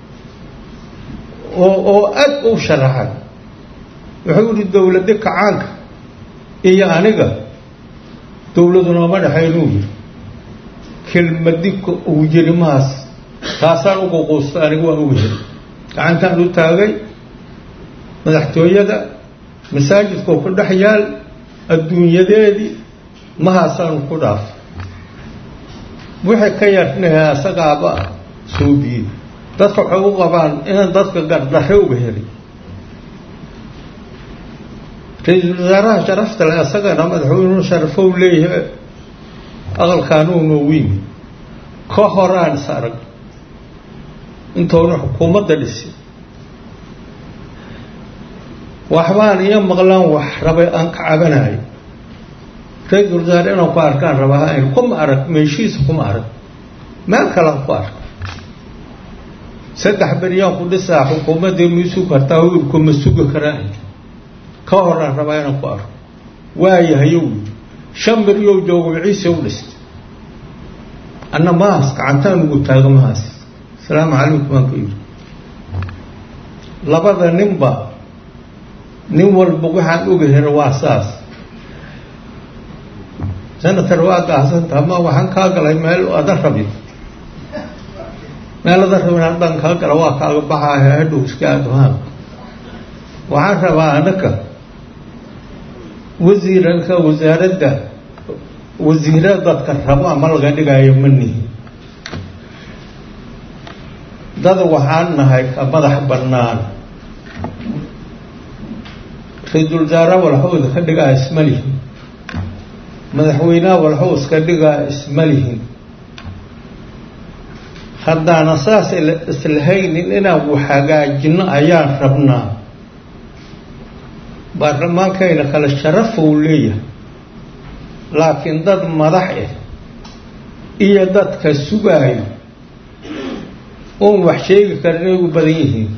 oo oo aad u sharaxay wuxuu yihi dowladda kacaanka iyo aniga dowladu nooma dhexaynuu yiri kelmadi uu yiri mahaas taasaan ugu quusta aniga waa ugu heli gacantaan u taagay madaxtooyada masaajidkoo ku dhex yaal adduunyadeedii mahaasaanu ku dhaafay wixii ka yarnaha asagaaba suubiyey dadka waxay u qabaan inaan dadka gardarre uga helay ra-iisul wasaaraha sharafta le asagana madaxweynuhu sharafow leeyahay aqalkaanuuna wiimi ka horaan is arag intoona xukuumadda dhisi waxbaan iyo maqlaan wax rabay aan ka cabanayo ra-iisul wasaare inaan ku arkaan rabaa kuma arag meeshiisa kuma arag meel kalaan ku arka saddex beryaan ku dhisaa xukuumaddii miisuu kartaa wiilkuma sugi karaan ka horaan rabaa inaan ku arko waayahayow yidhi shan beryow joogo ciise u dhistay anna mahaas gacantaan ugu taaga mahaas asalaamu calaykum aan ku yidhi labada ninba nin walba waxaan oga hera waa saas senator waa gaahsantaha ma waxaan kaa galay meel adan rabin meel adan rabin haddaan kaa gala waa kaaga baxaaya hadhow iska aadhaan waxaan rabaa anaka wasiiranka wasaaradda wasiira dadka rabo ama laga dhigaayo ma nihi dad waxaan nahay ka madax bannaan ra-iisul wasaare walxowda ka dhigaa isma lihin madaxweynaha walxow iska dhigaa isma lihin haddaana saas islahaynin inaan wax hagaajino ayaan rabnaa baarlamaankayna kale sharafou leeyahay laakiin dad madax ah iyo dadka sugaayo uun wax sheegi karin ay u badan yihiin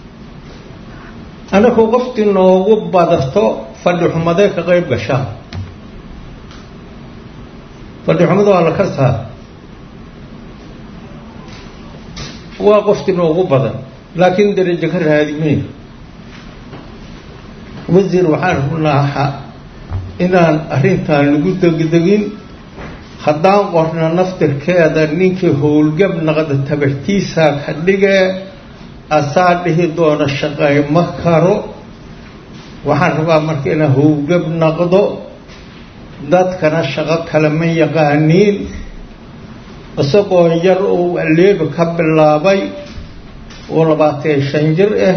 annaku qoftii noogu badato fadhi xumadee ka qayb gashaan fadhi xumada waa la ka saar waa qoftii noogu badan laakiin darajo ka raadimeyn wasiir waxaan rabnaa inaan arrintan lagu degdegin haddaan qorno naftirkeeda ninkii howlgab naqda tabartiisaa ka dhigee asaa dhihi doona shaqayma karo waxaan rabaa marka inaan howlgab naqdo dadkana shaqo kale ma yaqaaniin isagoo yar uu aleebi ka bilaabay oo labaatan shan jir ah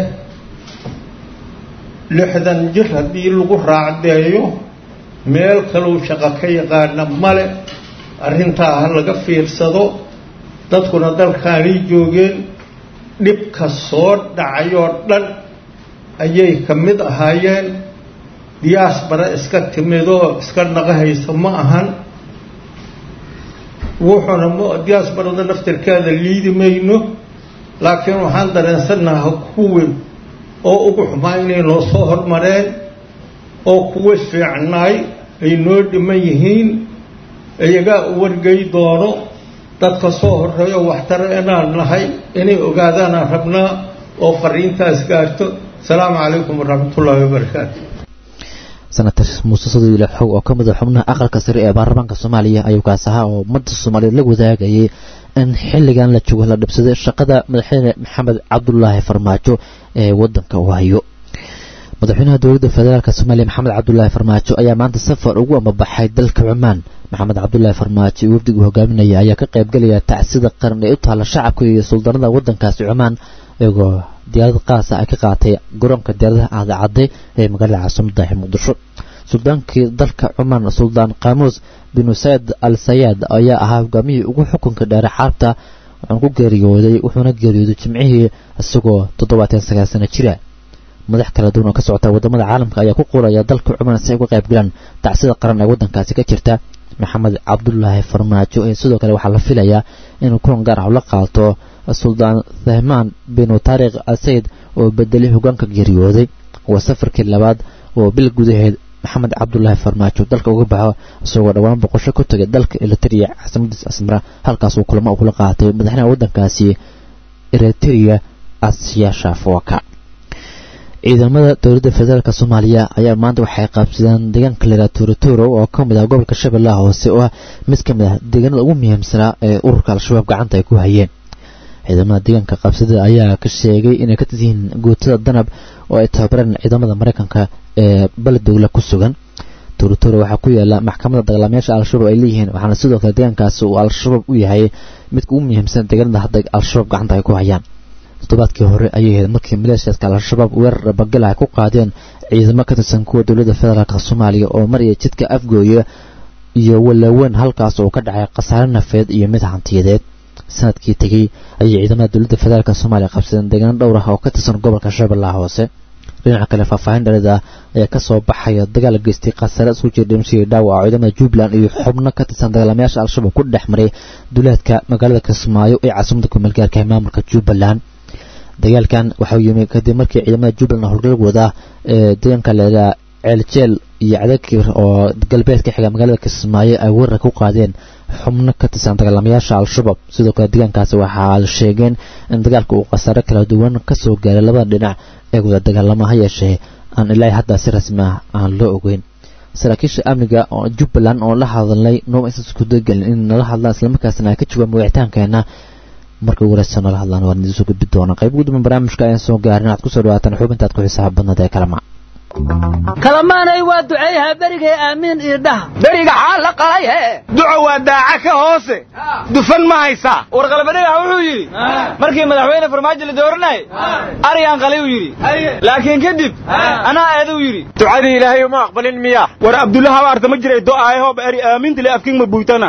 lixdan jir haddii lagu raacdeeyo meel kaleu shaqo ka yaqaana male arrintaa ha laga fiirsado dadkuna dalkaanay joogeen dhibka soo dhacayoo dhan ayay ka mid ahaayeen diyaasbara iska timidoo iska naqahaysa ma ahan wuxuuna diyaasbarada naftirkeeda liidi mayno laakiin waxaan dareensannaha kuwii oo ugu xumaa inay noo soo hormareen oo kuwa fiicnaay ay noo dhiman yihiin iyagaa u wargay doono dadka soo horeeyo waxtara inaan nahay inay ogaadaanaan rabnaa oo fariintaas gaarto asalaamu calaykum waraxmatullaahi wabarakaatu senator muuse sadoile xog oo ka mid a xubnaha aqalka sare ee baarlamaanka soomaaliya ayuu kaas ahaa oo ummadda soomaaliyeed la wadaagayay in xilligan la joogo la dhibsaday shaqada madaxweyne maxamed cabdulaahi farmaajo ee wadanka uu hayo madaxweynaha dowladda federaalk soomaaliya maxamed cabdulaahi farmaajo ayaa maanta safar ugu amabaxay dalka cumaan maxamed cabdulaahi farmaajo iyo wafdigu hogaaminaya ayaa ka qaybgelaya tacsida qaran ee u taalla shacabka iyo suldaanada wadankaasi cumaan iyagoo diyaarad qaasa ay ka qaatay garoonka diyaaradaha aadacadde ee magaalada caasimada ee muqdisho suldaankii dalka cumaan suldaan qaamuus binu sayd al sayaad ayaa ahaa hogaamihii ugu xukunka dheere xaabta wuxuuna ku geeriyooday wuxuuna geeriyooday jimcihii isagoo toddobaatan sagaal sano jira madax kala duwan oo ka socota wadamada caalamka ayaa ku quraya dalka cumaan si ay uga qayb galaan tacsida qaran ee wadankaasi ka jirta maxamed cabdulaahi farmaajo ee sidoo kale waxaa la filayaa inuu kulan gaar ah la qaato suldaan thahmaan binu taariikh asayid oo bedelay hogaanka geeriyooday waa safarkii labaad oo bil gudaheed maxamed cabdulaahi farmaajo dalka uga baxo isagoo dhowaan boqosho ku tagay dalka eliteria caasimadiisa asmara halkaas uu kulamo kula qaatay madaxweynaha wadankaasi eriteria asiyaasha fooka ciidamada dowladda federaalk soomaaliya ayaa maanta waxay qaabsadeen deegaanka lera tuuraturo oo ka mid ah gobolka shabeellaha hoose oo ah mid ka mid ah deegaanada ugu muhiimsanaa ee ururka al-shabaab gacanta ay ku hayeen ciidamada deegaanka qaabsada ayaa ka sheegay inay ka tiryihiin guutada danab oo ay tababareen ciidamada mareykanka ee baledowla ku sugan tuuraturo waxaa ku yaala maxkamadda dagaalamayaasha al-shabaab ay leeyihiin waxaana sidoo kale deegaankaasi uu al-shabaab u yahay midka ugu muhiimsan deegaanada hadda al-shabaab gacanta ay ku hayaan toddobaadkii hore ayay ahayd markii maleeshiyaadka al-shabaab weerar dhabagala ay ku qaadeen ciidamo ka tirsan kuwa dowladda federaalk soomaaliya oo maraya jidka afgooya iyo walaaweyn halkaas oo ka dhacay khasaare nafeed iyo mid hantiyadeed sanadkii tegey ayay ciidamada dowladda federaalk soomaaliya qabsadeen deegaano dhowr ah oo ka tirsan gobolka shabeellaha hoose dhinaca kale faahfaahin dhalid ah ayaa kasoo baxaya dagaal geystay khasaare isku jira dhimashadii dhaawaca ciidamada jubbaland iyo xubno ka tirsan dagaalamayaasha al-shabaab ku dhex maray duleedka magaalada kismaayo ee caasimada kumeelgaarka ee maamulka jubbaland dagaalkan waxau yimi kadib markii ciidamada jubbaland howlgal wada ee deegaanka leedaa ceeljeel iyo cadakir oo galbeedka xiga magaalada kismaayo ay weerar ku qaadeen xubno ka tirsan dagaalamayaasha al-shabaab sidoo kale deegaankaasi waxaa la sheegeen in dagaalka uu khasaare kala duwan kasoo gaaray labada dhinac ee wada dagaalamo ha yeeshee aan ilaahay hadda si rasmi ah aan loo ogeyn saraakiisha amniga oo jubbaland oo la hadalnay nooma aysan isku dagelin in nala hadlaan islamarkaasna ay ka jawaabaan wicitaankeena marka ugu horeysa nala hadlaan waan idiin soo gudbi doonaa qayb gudban barnaamijka ayaan soo gaarin aad kusoo dhawaataan xubintaad ku xisaab badnada ee kalama kalamaanay waa duceeyaha berigay aamiin iyo dhaha beriga xaal la qalayhe duco waa daaca ka hoose dufan ma haysaa warqalbadhigax wuxuu yidhi markii madaxweyne farmaajo la dooranayay aryan qalay uu yidhi laakiin kadib anaa aaduu yidhi ducadii ilaahay uma aqbalin miya war abdullaha aarta ma jiray do'aayahoba eri aaminta le afkin ma buytana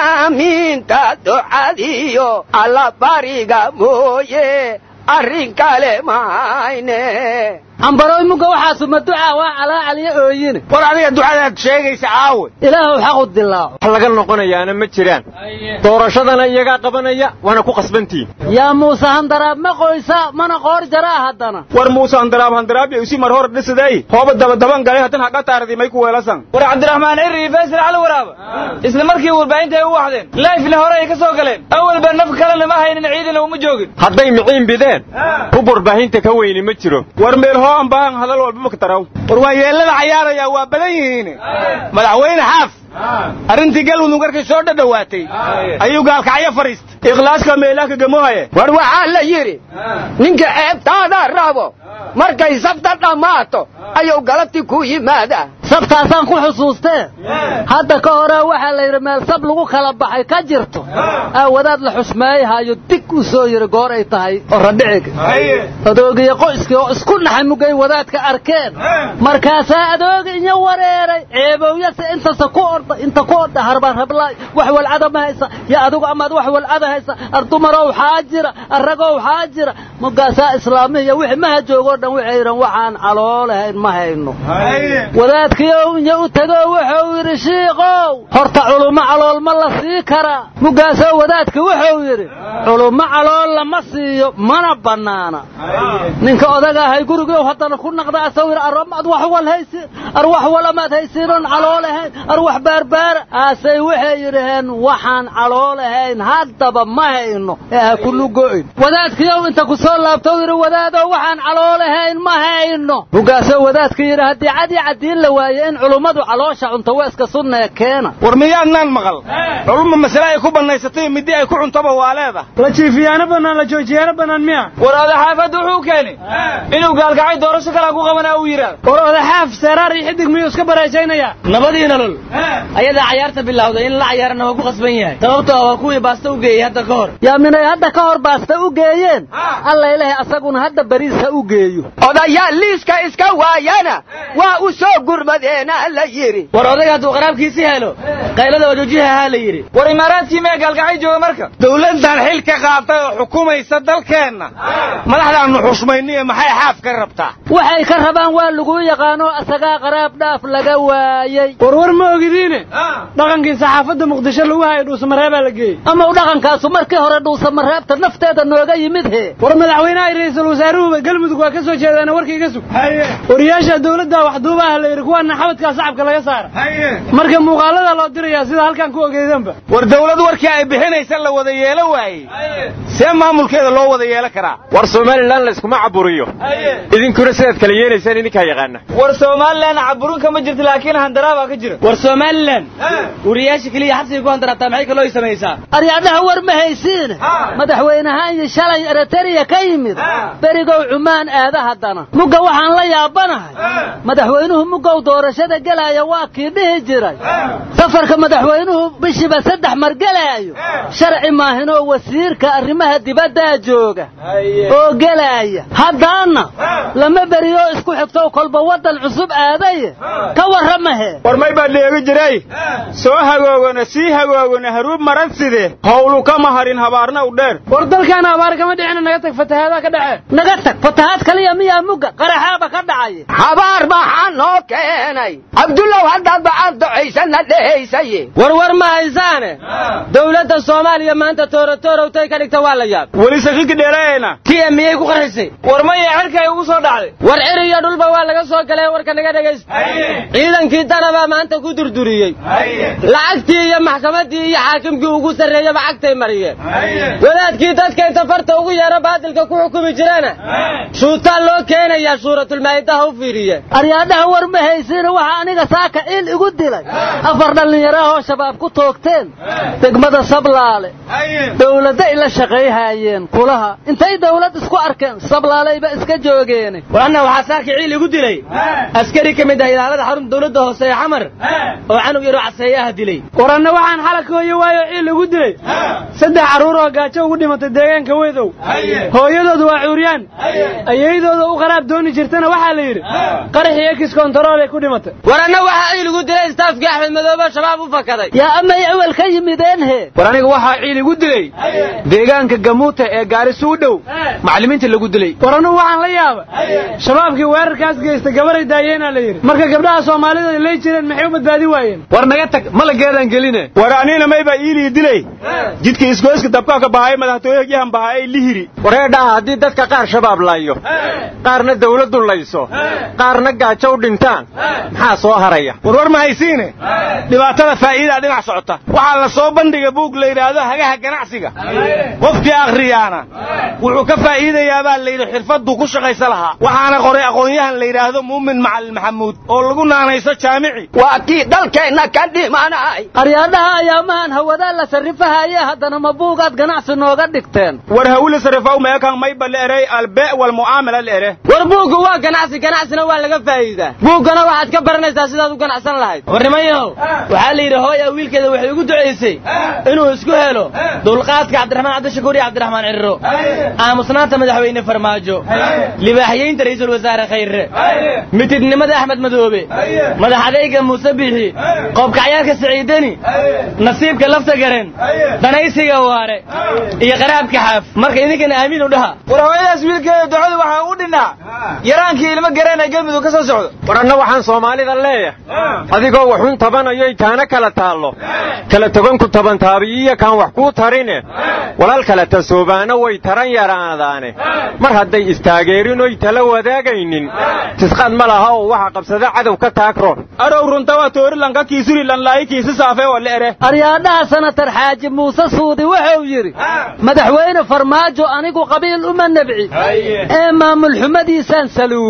aamiinta ducadiyo alla bariga mooye arrin kale mahayne ambaroy muga waxaasu ma ducaa waa calaa caliyo ooyine war adiga ducadaad sheegaysa caawe ilaahu xaqu dilaaco wax laga noqonayaana ma jiraan doorashadana iyagaa qabanaya waana ku qasbantihin yaa muuse handaraab ma qoysa mana qoor jaraa haddana war muuse handaraab handaraab iyo isi mar hor dhisaday hooba dabadaban galay hadan haqa taaradi may ku weelasan war cabdiraxmaan cirri iyo faysal cali waraaba isla markii warbaahinta ay u waxdeen laifna hore ay ka soo galeen awalba naf kalena ma haynin ciidana uma joogin hadday miciin bideen hub warbaahinta ka weyni ma jiro war meel hoo aan baahan hadal walba ma ka taraw war waa yeellada cayaaraya waa badan yihiin madaxweyne xaaf arrintii galmudug markay soo dhadhowaatay ayuu gaalkacyo fadhiistay ikhlaaska meelaha kagamohaye war waxaa la yidhi ninka ceebtaada rabo markay sabta dhammaato ayuu galabti ku yimaadaa sabtaasaan ku xusuustee hadda ka hore waxaa la yidhi meel sab lagu kala baxay ka jirto aawadaad la xusmeeyahayo dig u soo yidhi goor ay tahay oo radhiciga adoogiyo qoyskii oo isku naxay mugay wadaadka arkeen markaasaa adooga inya wareeray ceebowyase intasa ku orda inta ku orda harbaan rablaay wax walcada ma haysa ya adigu amaad wax walcada haysa ardumarow xaa jira arragow xaa jira mugaasaa islaamihiya wixii maha joogoo dhan waxay yidhan waxaan caloolahayn ma hayno wadaadkiiow inya u tegoo wuxuu yidhi shiikow horta culummo calool ma la sii karaa mugaasoo wadaadki wuxuu yidhi culummo calool lama siiyo mana bannaana ninka odaga ahay gurigow haddana ku naqda asau yidhi aramaad wax wal haysiin ar wax wal amaad haysiinoon caloolahayn ar wax baarbaara aasay waxay yidhaheen waxaan caloolahayn haddaba ma hayno ee ha kulugo'in wadaadkiiow inta ku soo laabtou yidhi wadaadow waxaan caloolahayn ma hayno mugaasoo wadaadka yidhi haddii cad iyo caddiin la waaye in culummadu caloosha cunto waa iska sunnee keena war miyaadnaan maqal culumma masale ay ku bannaysatay middi ay ku cuntaba waa leeda la jiifiyaano bannaan la joojiyaano bannaan miya war odaxaafadda wuxuu keeni inuu gaalkacay doorasho kalaa ku qabanaa uu yidhaah war odaxaaf seeraar iyo xidig miyuu iska baraajaynayaa nabadii nolol ayadaa cayaarta bilowday in la cayaarana waa ku qasban yahay sababtoo ah waa kuwii baasta u geeyey hadda ka hor yaa minay hadda ka hor baasta u geeyeen alla ilahay asaguna hadda bariis ha u geeyo odayaal liiska iska waayana waa u soo gurmadeena la yidhi war odayga hadduu qaraabkiisi helo qaylada wajoojiha ahaa la yidhi war imaaraadkii mee gaalkacay jooga marka dawladdan xil ka qaatay oo xukumaysa dalkeenna madaxdaannu xushmayniyo maxay xaaf ka rabtaa waxay ka rabaan waa lagu yaqaano asagaa qaraab dhaaf laga waayey warwar ma ogidiine dhaqankii saxaafadda muqdisho lagu hayo dhuusamareebaa la geeyey ama u dhaqankaasu markii hore dhuusamareebta nafteeda nooga yimid he war madaxweynaha iyo ra'iisul wasaaruhuba galmudug waa ka soo jeedaana warka iga sug wariyaasha dawladda waxduuba ah la yidhi kuwaana xabadkaa sacabka laga saara marka muuqaalada loo dirayaa sida halkan ku ogeydanba war dawlad warkii ay bixinaysa la wada yeelo waayey see maamulkeeda loo wada yeelan karaa war somalilan layskuma caburiyo idinkuna sidaad kala yeelaysaan idinkaa yaqaana war somalilan caburin kama jirto laakiin handaraabaa ka jira war somalilan wariyaasha keliya xabsiga ku handaraabtaa maxay kaloo samaysaa aryaadhaha war ma haysiine madaxweynahaan iyo shalay eritariya ka yimid berigow cumaan aada haddana mugga waxaan la yaabanahay madaxweynuhu muggow doorashada gelaya waa kii dhihi jiray safarka madaxweynuhu bishiiba saddex mar gelaayo sharci maahinoo wasiirka arrimaha dibaddaa jooga oo gelaya haddaana lama beriyo isku xigto kolba waddan cusub aadaye ka warramahe war may baa dheegi jiray soo hagoogana sii hagoogana haruub maran side howlu kama harin habaarna u dheer war dalkaana abaar kama dhicina naga tag fatahaada ka dhace naga tag fatahaad kaliya miyaa mugga qaraxaaba ka dhacaya habaar maxaa noo keenay cabdullow haddaad bacaan ducaysana dhehaysaye war war ma haysaane dawladda soomaaliya maanta toorotoorowtay ka dhigta waa la yaab weli sakiki dheereeyna tiya miyay ku qarxisay war maya xilka ay ugu soo dhacday war cir iyo dhulba waa laga soo galay warka naga dhegaysta ciidankii danabaa maanta ku durduriyey lacagtii iyo maxkamaddii iyo xaakimkii ugu sarreeyaba cagtay mariyeen wadaadkii dadka inta farta ugu yeero baadilka ku xukumi jirana shuutaan loo keenayaa suuratulmaa'idaha u fiiriye aryaadhaha war ma haysiina waxaa aniga saaka il igu dilay afar dhallinyarahoo shabaab ku toogteen degmada sablaale dawladda ila shaqayhaayeen kulaha intay dawlad isku arkeen sablaalayba iska joogeene war anna waxaa saaka ciil igu dilay askari ka mid ah ilaalada xarunta dawladda hoose ee xamar oo canug yaroo caseeyaha dilay war anna waxaan xalaka hooyo waayo ciil igu dilay saddex carruur oo gaajo ugu dhimatay deegaanka wedow hooyadoodu waa cuuryaan ayaydooda u qaraab dooni jirtana waxaa la yidhi qaraxii ekis kontarool ay ku dhimatay war anna waxaa ciil igu dilay istaafkii axmed madoobe shabaab u fakaday yaa amay awel ka yimideen he war aniga waxaa ciil igu dilay deegaanka gamuuta ee gaarisu u dhow macallimiinta lagu dilay war annugu waxaan la yaaba shabaabkii weerarkaas geysta gabaray daayeenaa la yidhi marka gabdhaha soomaalida ay lay jireen maxay u badbaadin waayeen war naga tag malageedaan geline war anina mayba iilii dilay jidka isgoyska dabka ka bahay madaxtooyahan bahaa ay lihiri wareedhaha haddii dadka qaar shabaab layo qaarna dawladdu layso qaarna gaajo u dhintaan maxaa soo haraya war war ma haysiine dhibaatada faa'iidaa dhinac socota waxaa la soo bandhiga buug la yidhaahdo hagaha ganacsiga qofkii akhriyaana wuxuu ka faa'iidayaa baa layidhi xirfadduu ku shaqaysa lahaa waxaana qoray aqoon-yahan la yidhaahdo muumin macalin maxamuud oo lagu naanayso jaamici waa kii dalkeenna ka dhimanay aryaadhaha ayaamahan hawadaa la sarrifahaye haddana ma buugaad ganacsi nooga dhigteen war hawila sarrifaw meekan mayba la erey albee walmucaamala la ere war buugga waa ganacsi ganacsina waa laga faa'iidaa buuggana waxaad ka baranaysaa sidaad u ganacsan lahayd war nimanyahow waxaa la yidhi hooya wiilkeeda waxay ugu ducaysay inuu isku helo dulqaadka cabdiraxmaan cabdishakuur iyo cabdiraxmaan cirro aamusnaanta madaxweyne farmaajo libaaxyeynta ra'iisul wasaare khayre mitidnimada axmed madoobe madax adayga muuse bixi qoobkacyaarka siciidani nasiibka lafta garen danaysiga waare iyo qaraabka xaaf marka idinkana aamiin u dhaha war hooyadaas wiilkeeda ducadu waxaa u dhinnaa yaraankii ilmo gareen ee galmudug ka soo socdo war anna waxaan soomaalida leeyahay adigoo waxun tabanayoy taana kala taallo kala toganku tabantaabiyiya kaan wax kuu tarine walaal kala tasoobaana way taran yaraadaane mar hadday istaageerinoy tala wadaagaynin tisqaad ma laha oo waxa qabsada cadow ka taagron arow runta waa toorilanka kiisuri lanlaayi kiisi saafe oo la ere aryaadhaha sanatar xaaji muuse suudi wuxuu yidhi madaxweyne farmaajo anigu qabiil uma nebci ee maamul xumadiisaan saluugay war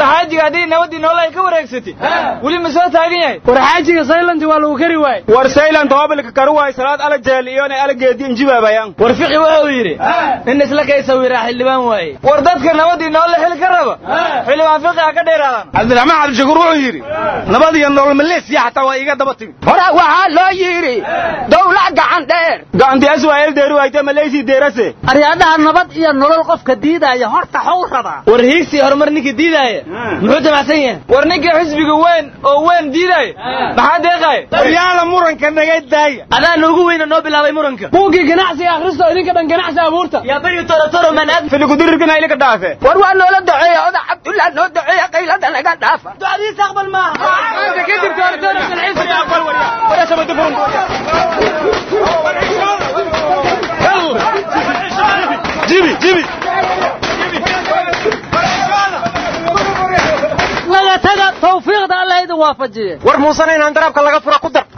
xaajiga haddii nabadii noole ay ka wareegsatay weli ma soo taagan yahay war xaajiga saylanti waa lagu kari waayey war saylan toobilka karu waay salaad ala jeel iyona ala geedi injibaabayaan war fiqi wuxuu yidhi nin isla kay sawiraa xildhibaan waaye war dadka nabadii noole xili ka raba xildhibaan fiqi ha ka dheeraadaan cabdiraxmaan cabdishakuur wuxuu yidhi nabad iyo nolol maleesiya xataa waa iga daba timi hore waxaa loo yidhi dawlad gacan dheer gacantiyaas waa eldeeri waayte maleysi deerase aryaadaha nabad iyo nolol qofka diidaya horta xaw rabaa war hiigsi horumar ninkii diidaaya muxuu damacsan yahay war ninkii xisbiga weyn oo weyn diidaaya maxaa deeqaaya waryaala muranka naga daaya adaana ugu weyna noo bilaabay muranka buuggii ganacsiga akhristo idinka dhan ganacsi abuurta yaa bari toro toro man aad filigudirirkana ilika dhaafe war waa noola duceeya oda cabdullah noo duceeya qaylada naga dhaafa ducadiisa aqbal maaha kadib toro toro ganacsiga aqbal jibi jibi laga taga tawfiiqda alla idin waafajiye war muusana inaan daraabka laga fura ku dar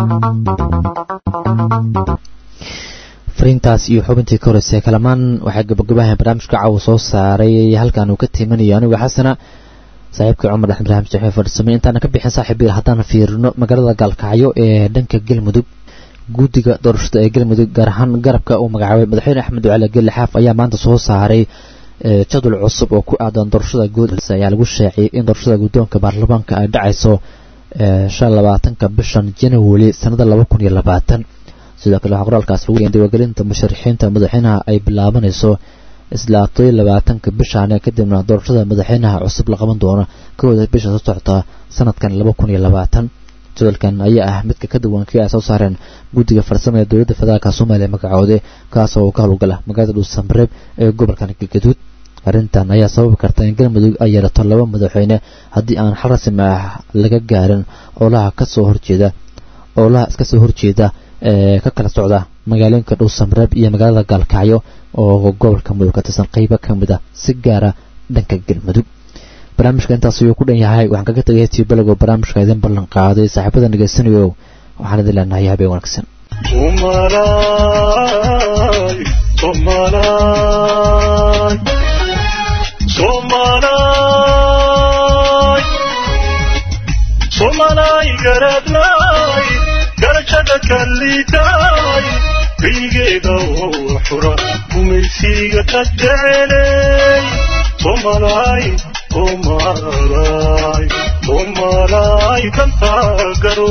fariintaas iyo xubintii ka horeysay kalamaan waxaa gabagabahan barnaamijka caawa soo saaray halkan uu ka tiimanayo anigu xasana saaxiibkii cumar axmed ibraahim saxiif farsame intaana ka bixin saaxiib biil haddaan fiirino magaalada gaalkacyo ee dhanka galmudug guddiga doorashada ee galmudug gaar ahaan garabka uu magacaabay madaxweyne axmed ducale gelle xaaf ayaa maanta soo saaray jadwal cusub oo ku aadan doorashada guud ayaa lagu sheeciyey in doorashada guddoonka baarlamaanka ay dhacayso shan labaatanka bishan january sanada laba kun iyo labaatan sidoo kale waxaa qoraalkaas lagu yeen diwagelinta musharaxiinta madaxweynaha ay bilaabanayso isla todoiyo labaatanka bishaane kadibna doorashada madaxweynaha cusub la qaban doono kooda bisha soo socota sanadkan laba kun iyo labaatan jadwalkan ayaa ah midka ka duwan kii ay soo saareen guddiga farsamo ee dowladda federaalka soomaaliya magacoode kaas oo ka howlgala magaalada dhuusamareeb ee gobolkan galgaduud arrintan ayaa sababi karta in galmudug ay yeelato laba madaxweyne haddii aan xal rasmi ah laga gaarin oolaha kasoo horjeeda oolaha iska soo horjeeda ee ka kala socda magaalooyinka dhuusamareeb iyo magaalada gaalkacyo oo gobolka mudug ka tirsan qeybo ka mid ah si gaara dhanka galmudug barnaamijka intaas ayuu ku dhan yahay waxaan kaga tegay heestii balagoo barnaamijka idin ballan qaaday saaxiibada dhegeysanayo waxaan idin leenahay habeen wanaagsan somalay garadlay garashada kalitaay biygeeda oo xura gumaysiga ka jecelay somalay somalay somalay dantaa garo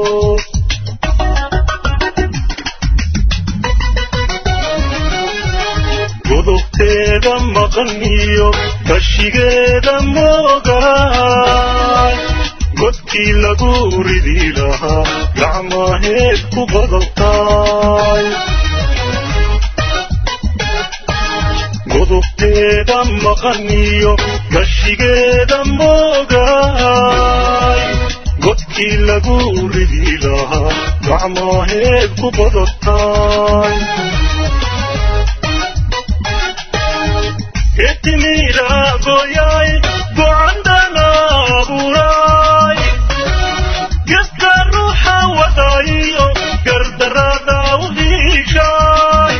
godobteeda maqan iyo kashigeeda moogaay godkii lagu ridi lahaa gacmaheed ku badabtaay godobteeda maqan iyo gashigeeda moogaay godkii lagu ridi lahaa gacmaheed ku badabtaay etimiiraagoyay gocandana abuuraay geska ruuxa wadayo gardarada u hiishaay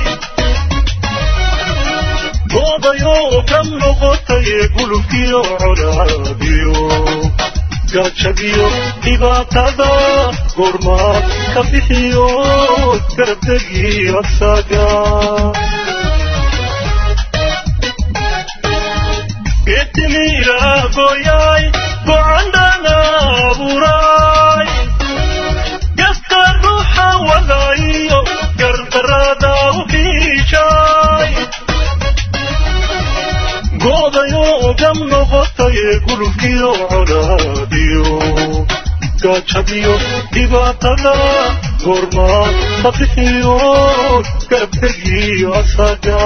goobayoo ka noqotay gulubkiyo colaadiyo gaajadiyo dhibaatada goormaad ka bixiyo garabdegi asaga etimiiraagoyay gocandana abuuraay geska ruuxa wadayo gardarada u hiishaay goodayoo gam noqotay gulubkiyo colaadiyo gaajadiyo dhibaatada goormaad ka bixiyo garabdegiyo asaga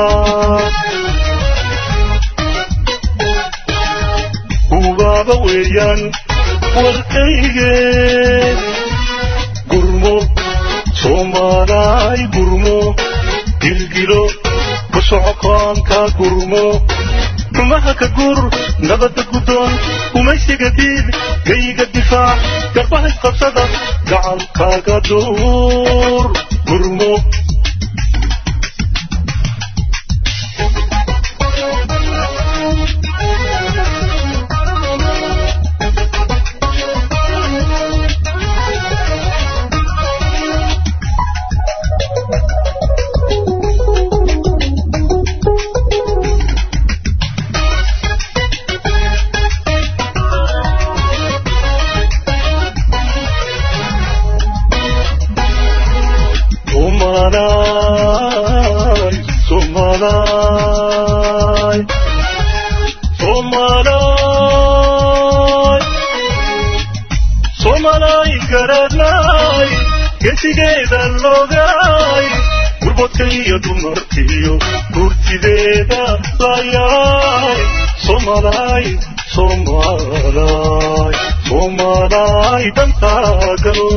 ubaaba weeyaan warkayge gurmo soomaalaay gurmo gilgilo ku socokoonka gurmo rumaha ka gur nabadda guddoon umaysiga diid gayga difaac garbaha isqabsada gacankaaga duur gurmo Somalay, Somalay, Somalay, Somalay garanay, gesigeeda logay, gurbadka iyo dumarkiyo gurtideeda layay, Somalay, Somalay, Somalay dantaa galo.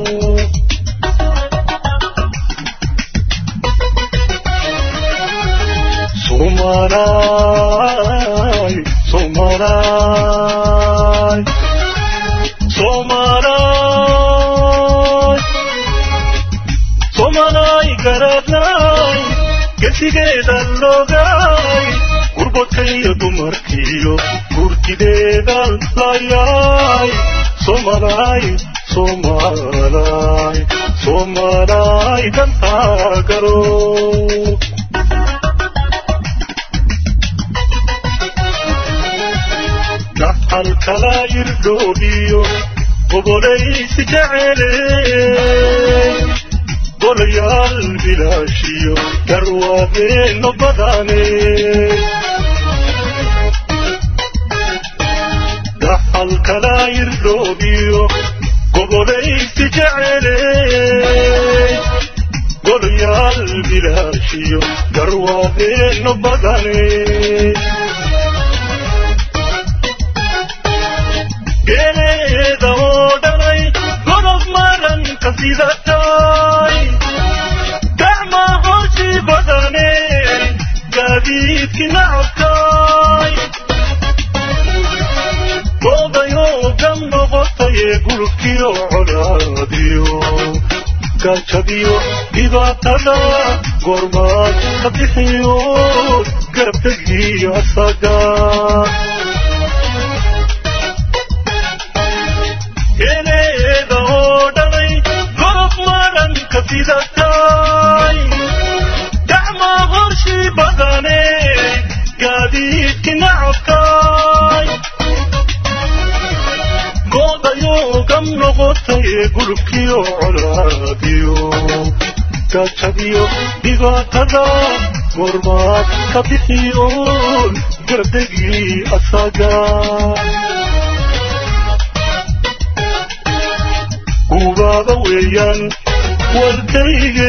Somalay, Somalay, Somalay, Somalay garadnay, gesigeeda logay, gurbadka iyo dumarkiyo gurtideeda layay, Somalay, Somalay, Somalay dantaa galo. dhaxal kala irdhoobiyo ogolaysi jeceley golayaal bilaashiyo garwaadeeno badane dhaxal kala irdhoobiyo gogolaysi jeceley golayaal bilaashiyo garwaadeeno badane geeleeda oo dhalay godob maranka sidatay gacma hoshi badane gaadiidki nacabkay goodayoo gam noqotaye gulubkiyo colaadiyo gaajadiyo dhibaatada goormaad ka bixiyo garabtegiyo asaga geeleeda oo dhalay gorob maranka sidatay gacma horshi badane gaadiidki nacabkay goodayoo gam noqotaye gulubkiyo colaadiyo gaajadiyo dhibaatada goormaad ka bixiyo garabdegii asaga gubaaba weeyaan warkayge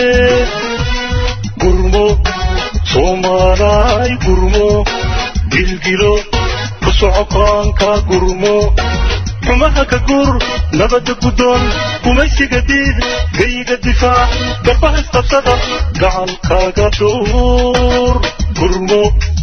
gurmo soomaalaay gurmo gilgilo ku socokaanka gurmo xumaha ka gur nabadda guddoon gumaysiga diid gayiga difaac garbaha isqabsada gacankaaga duur gurmo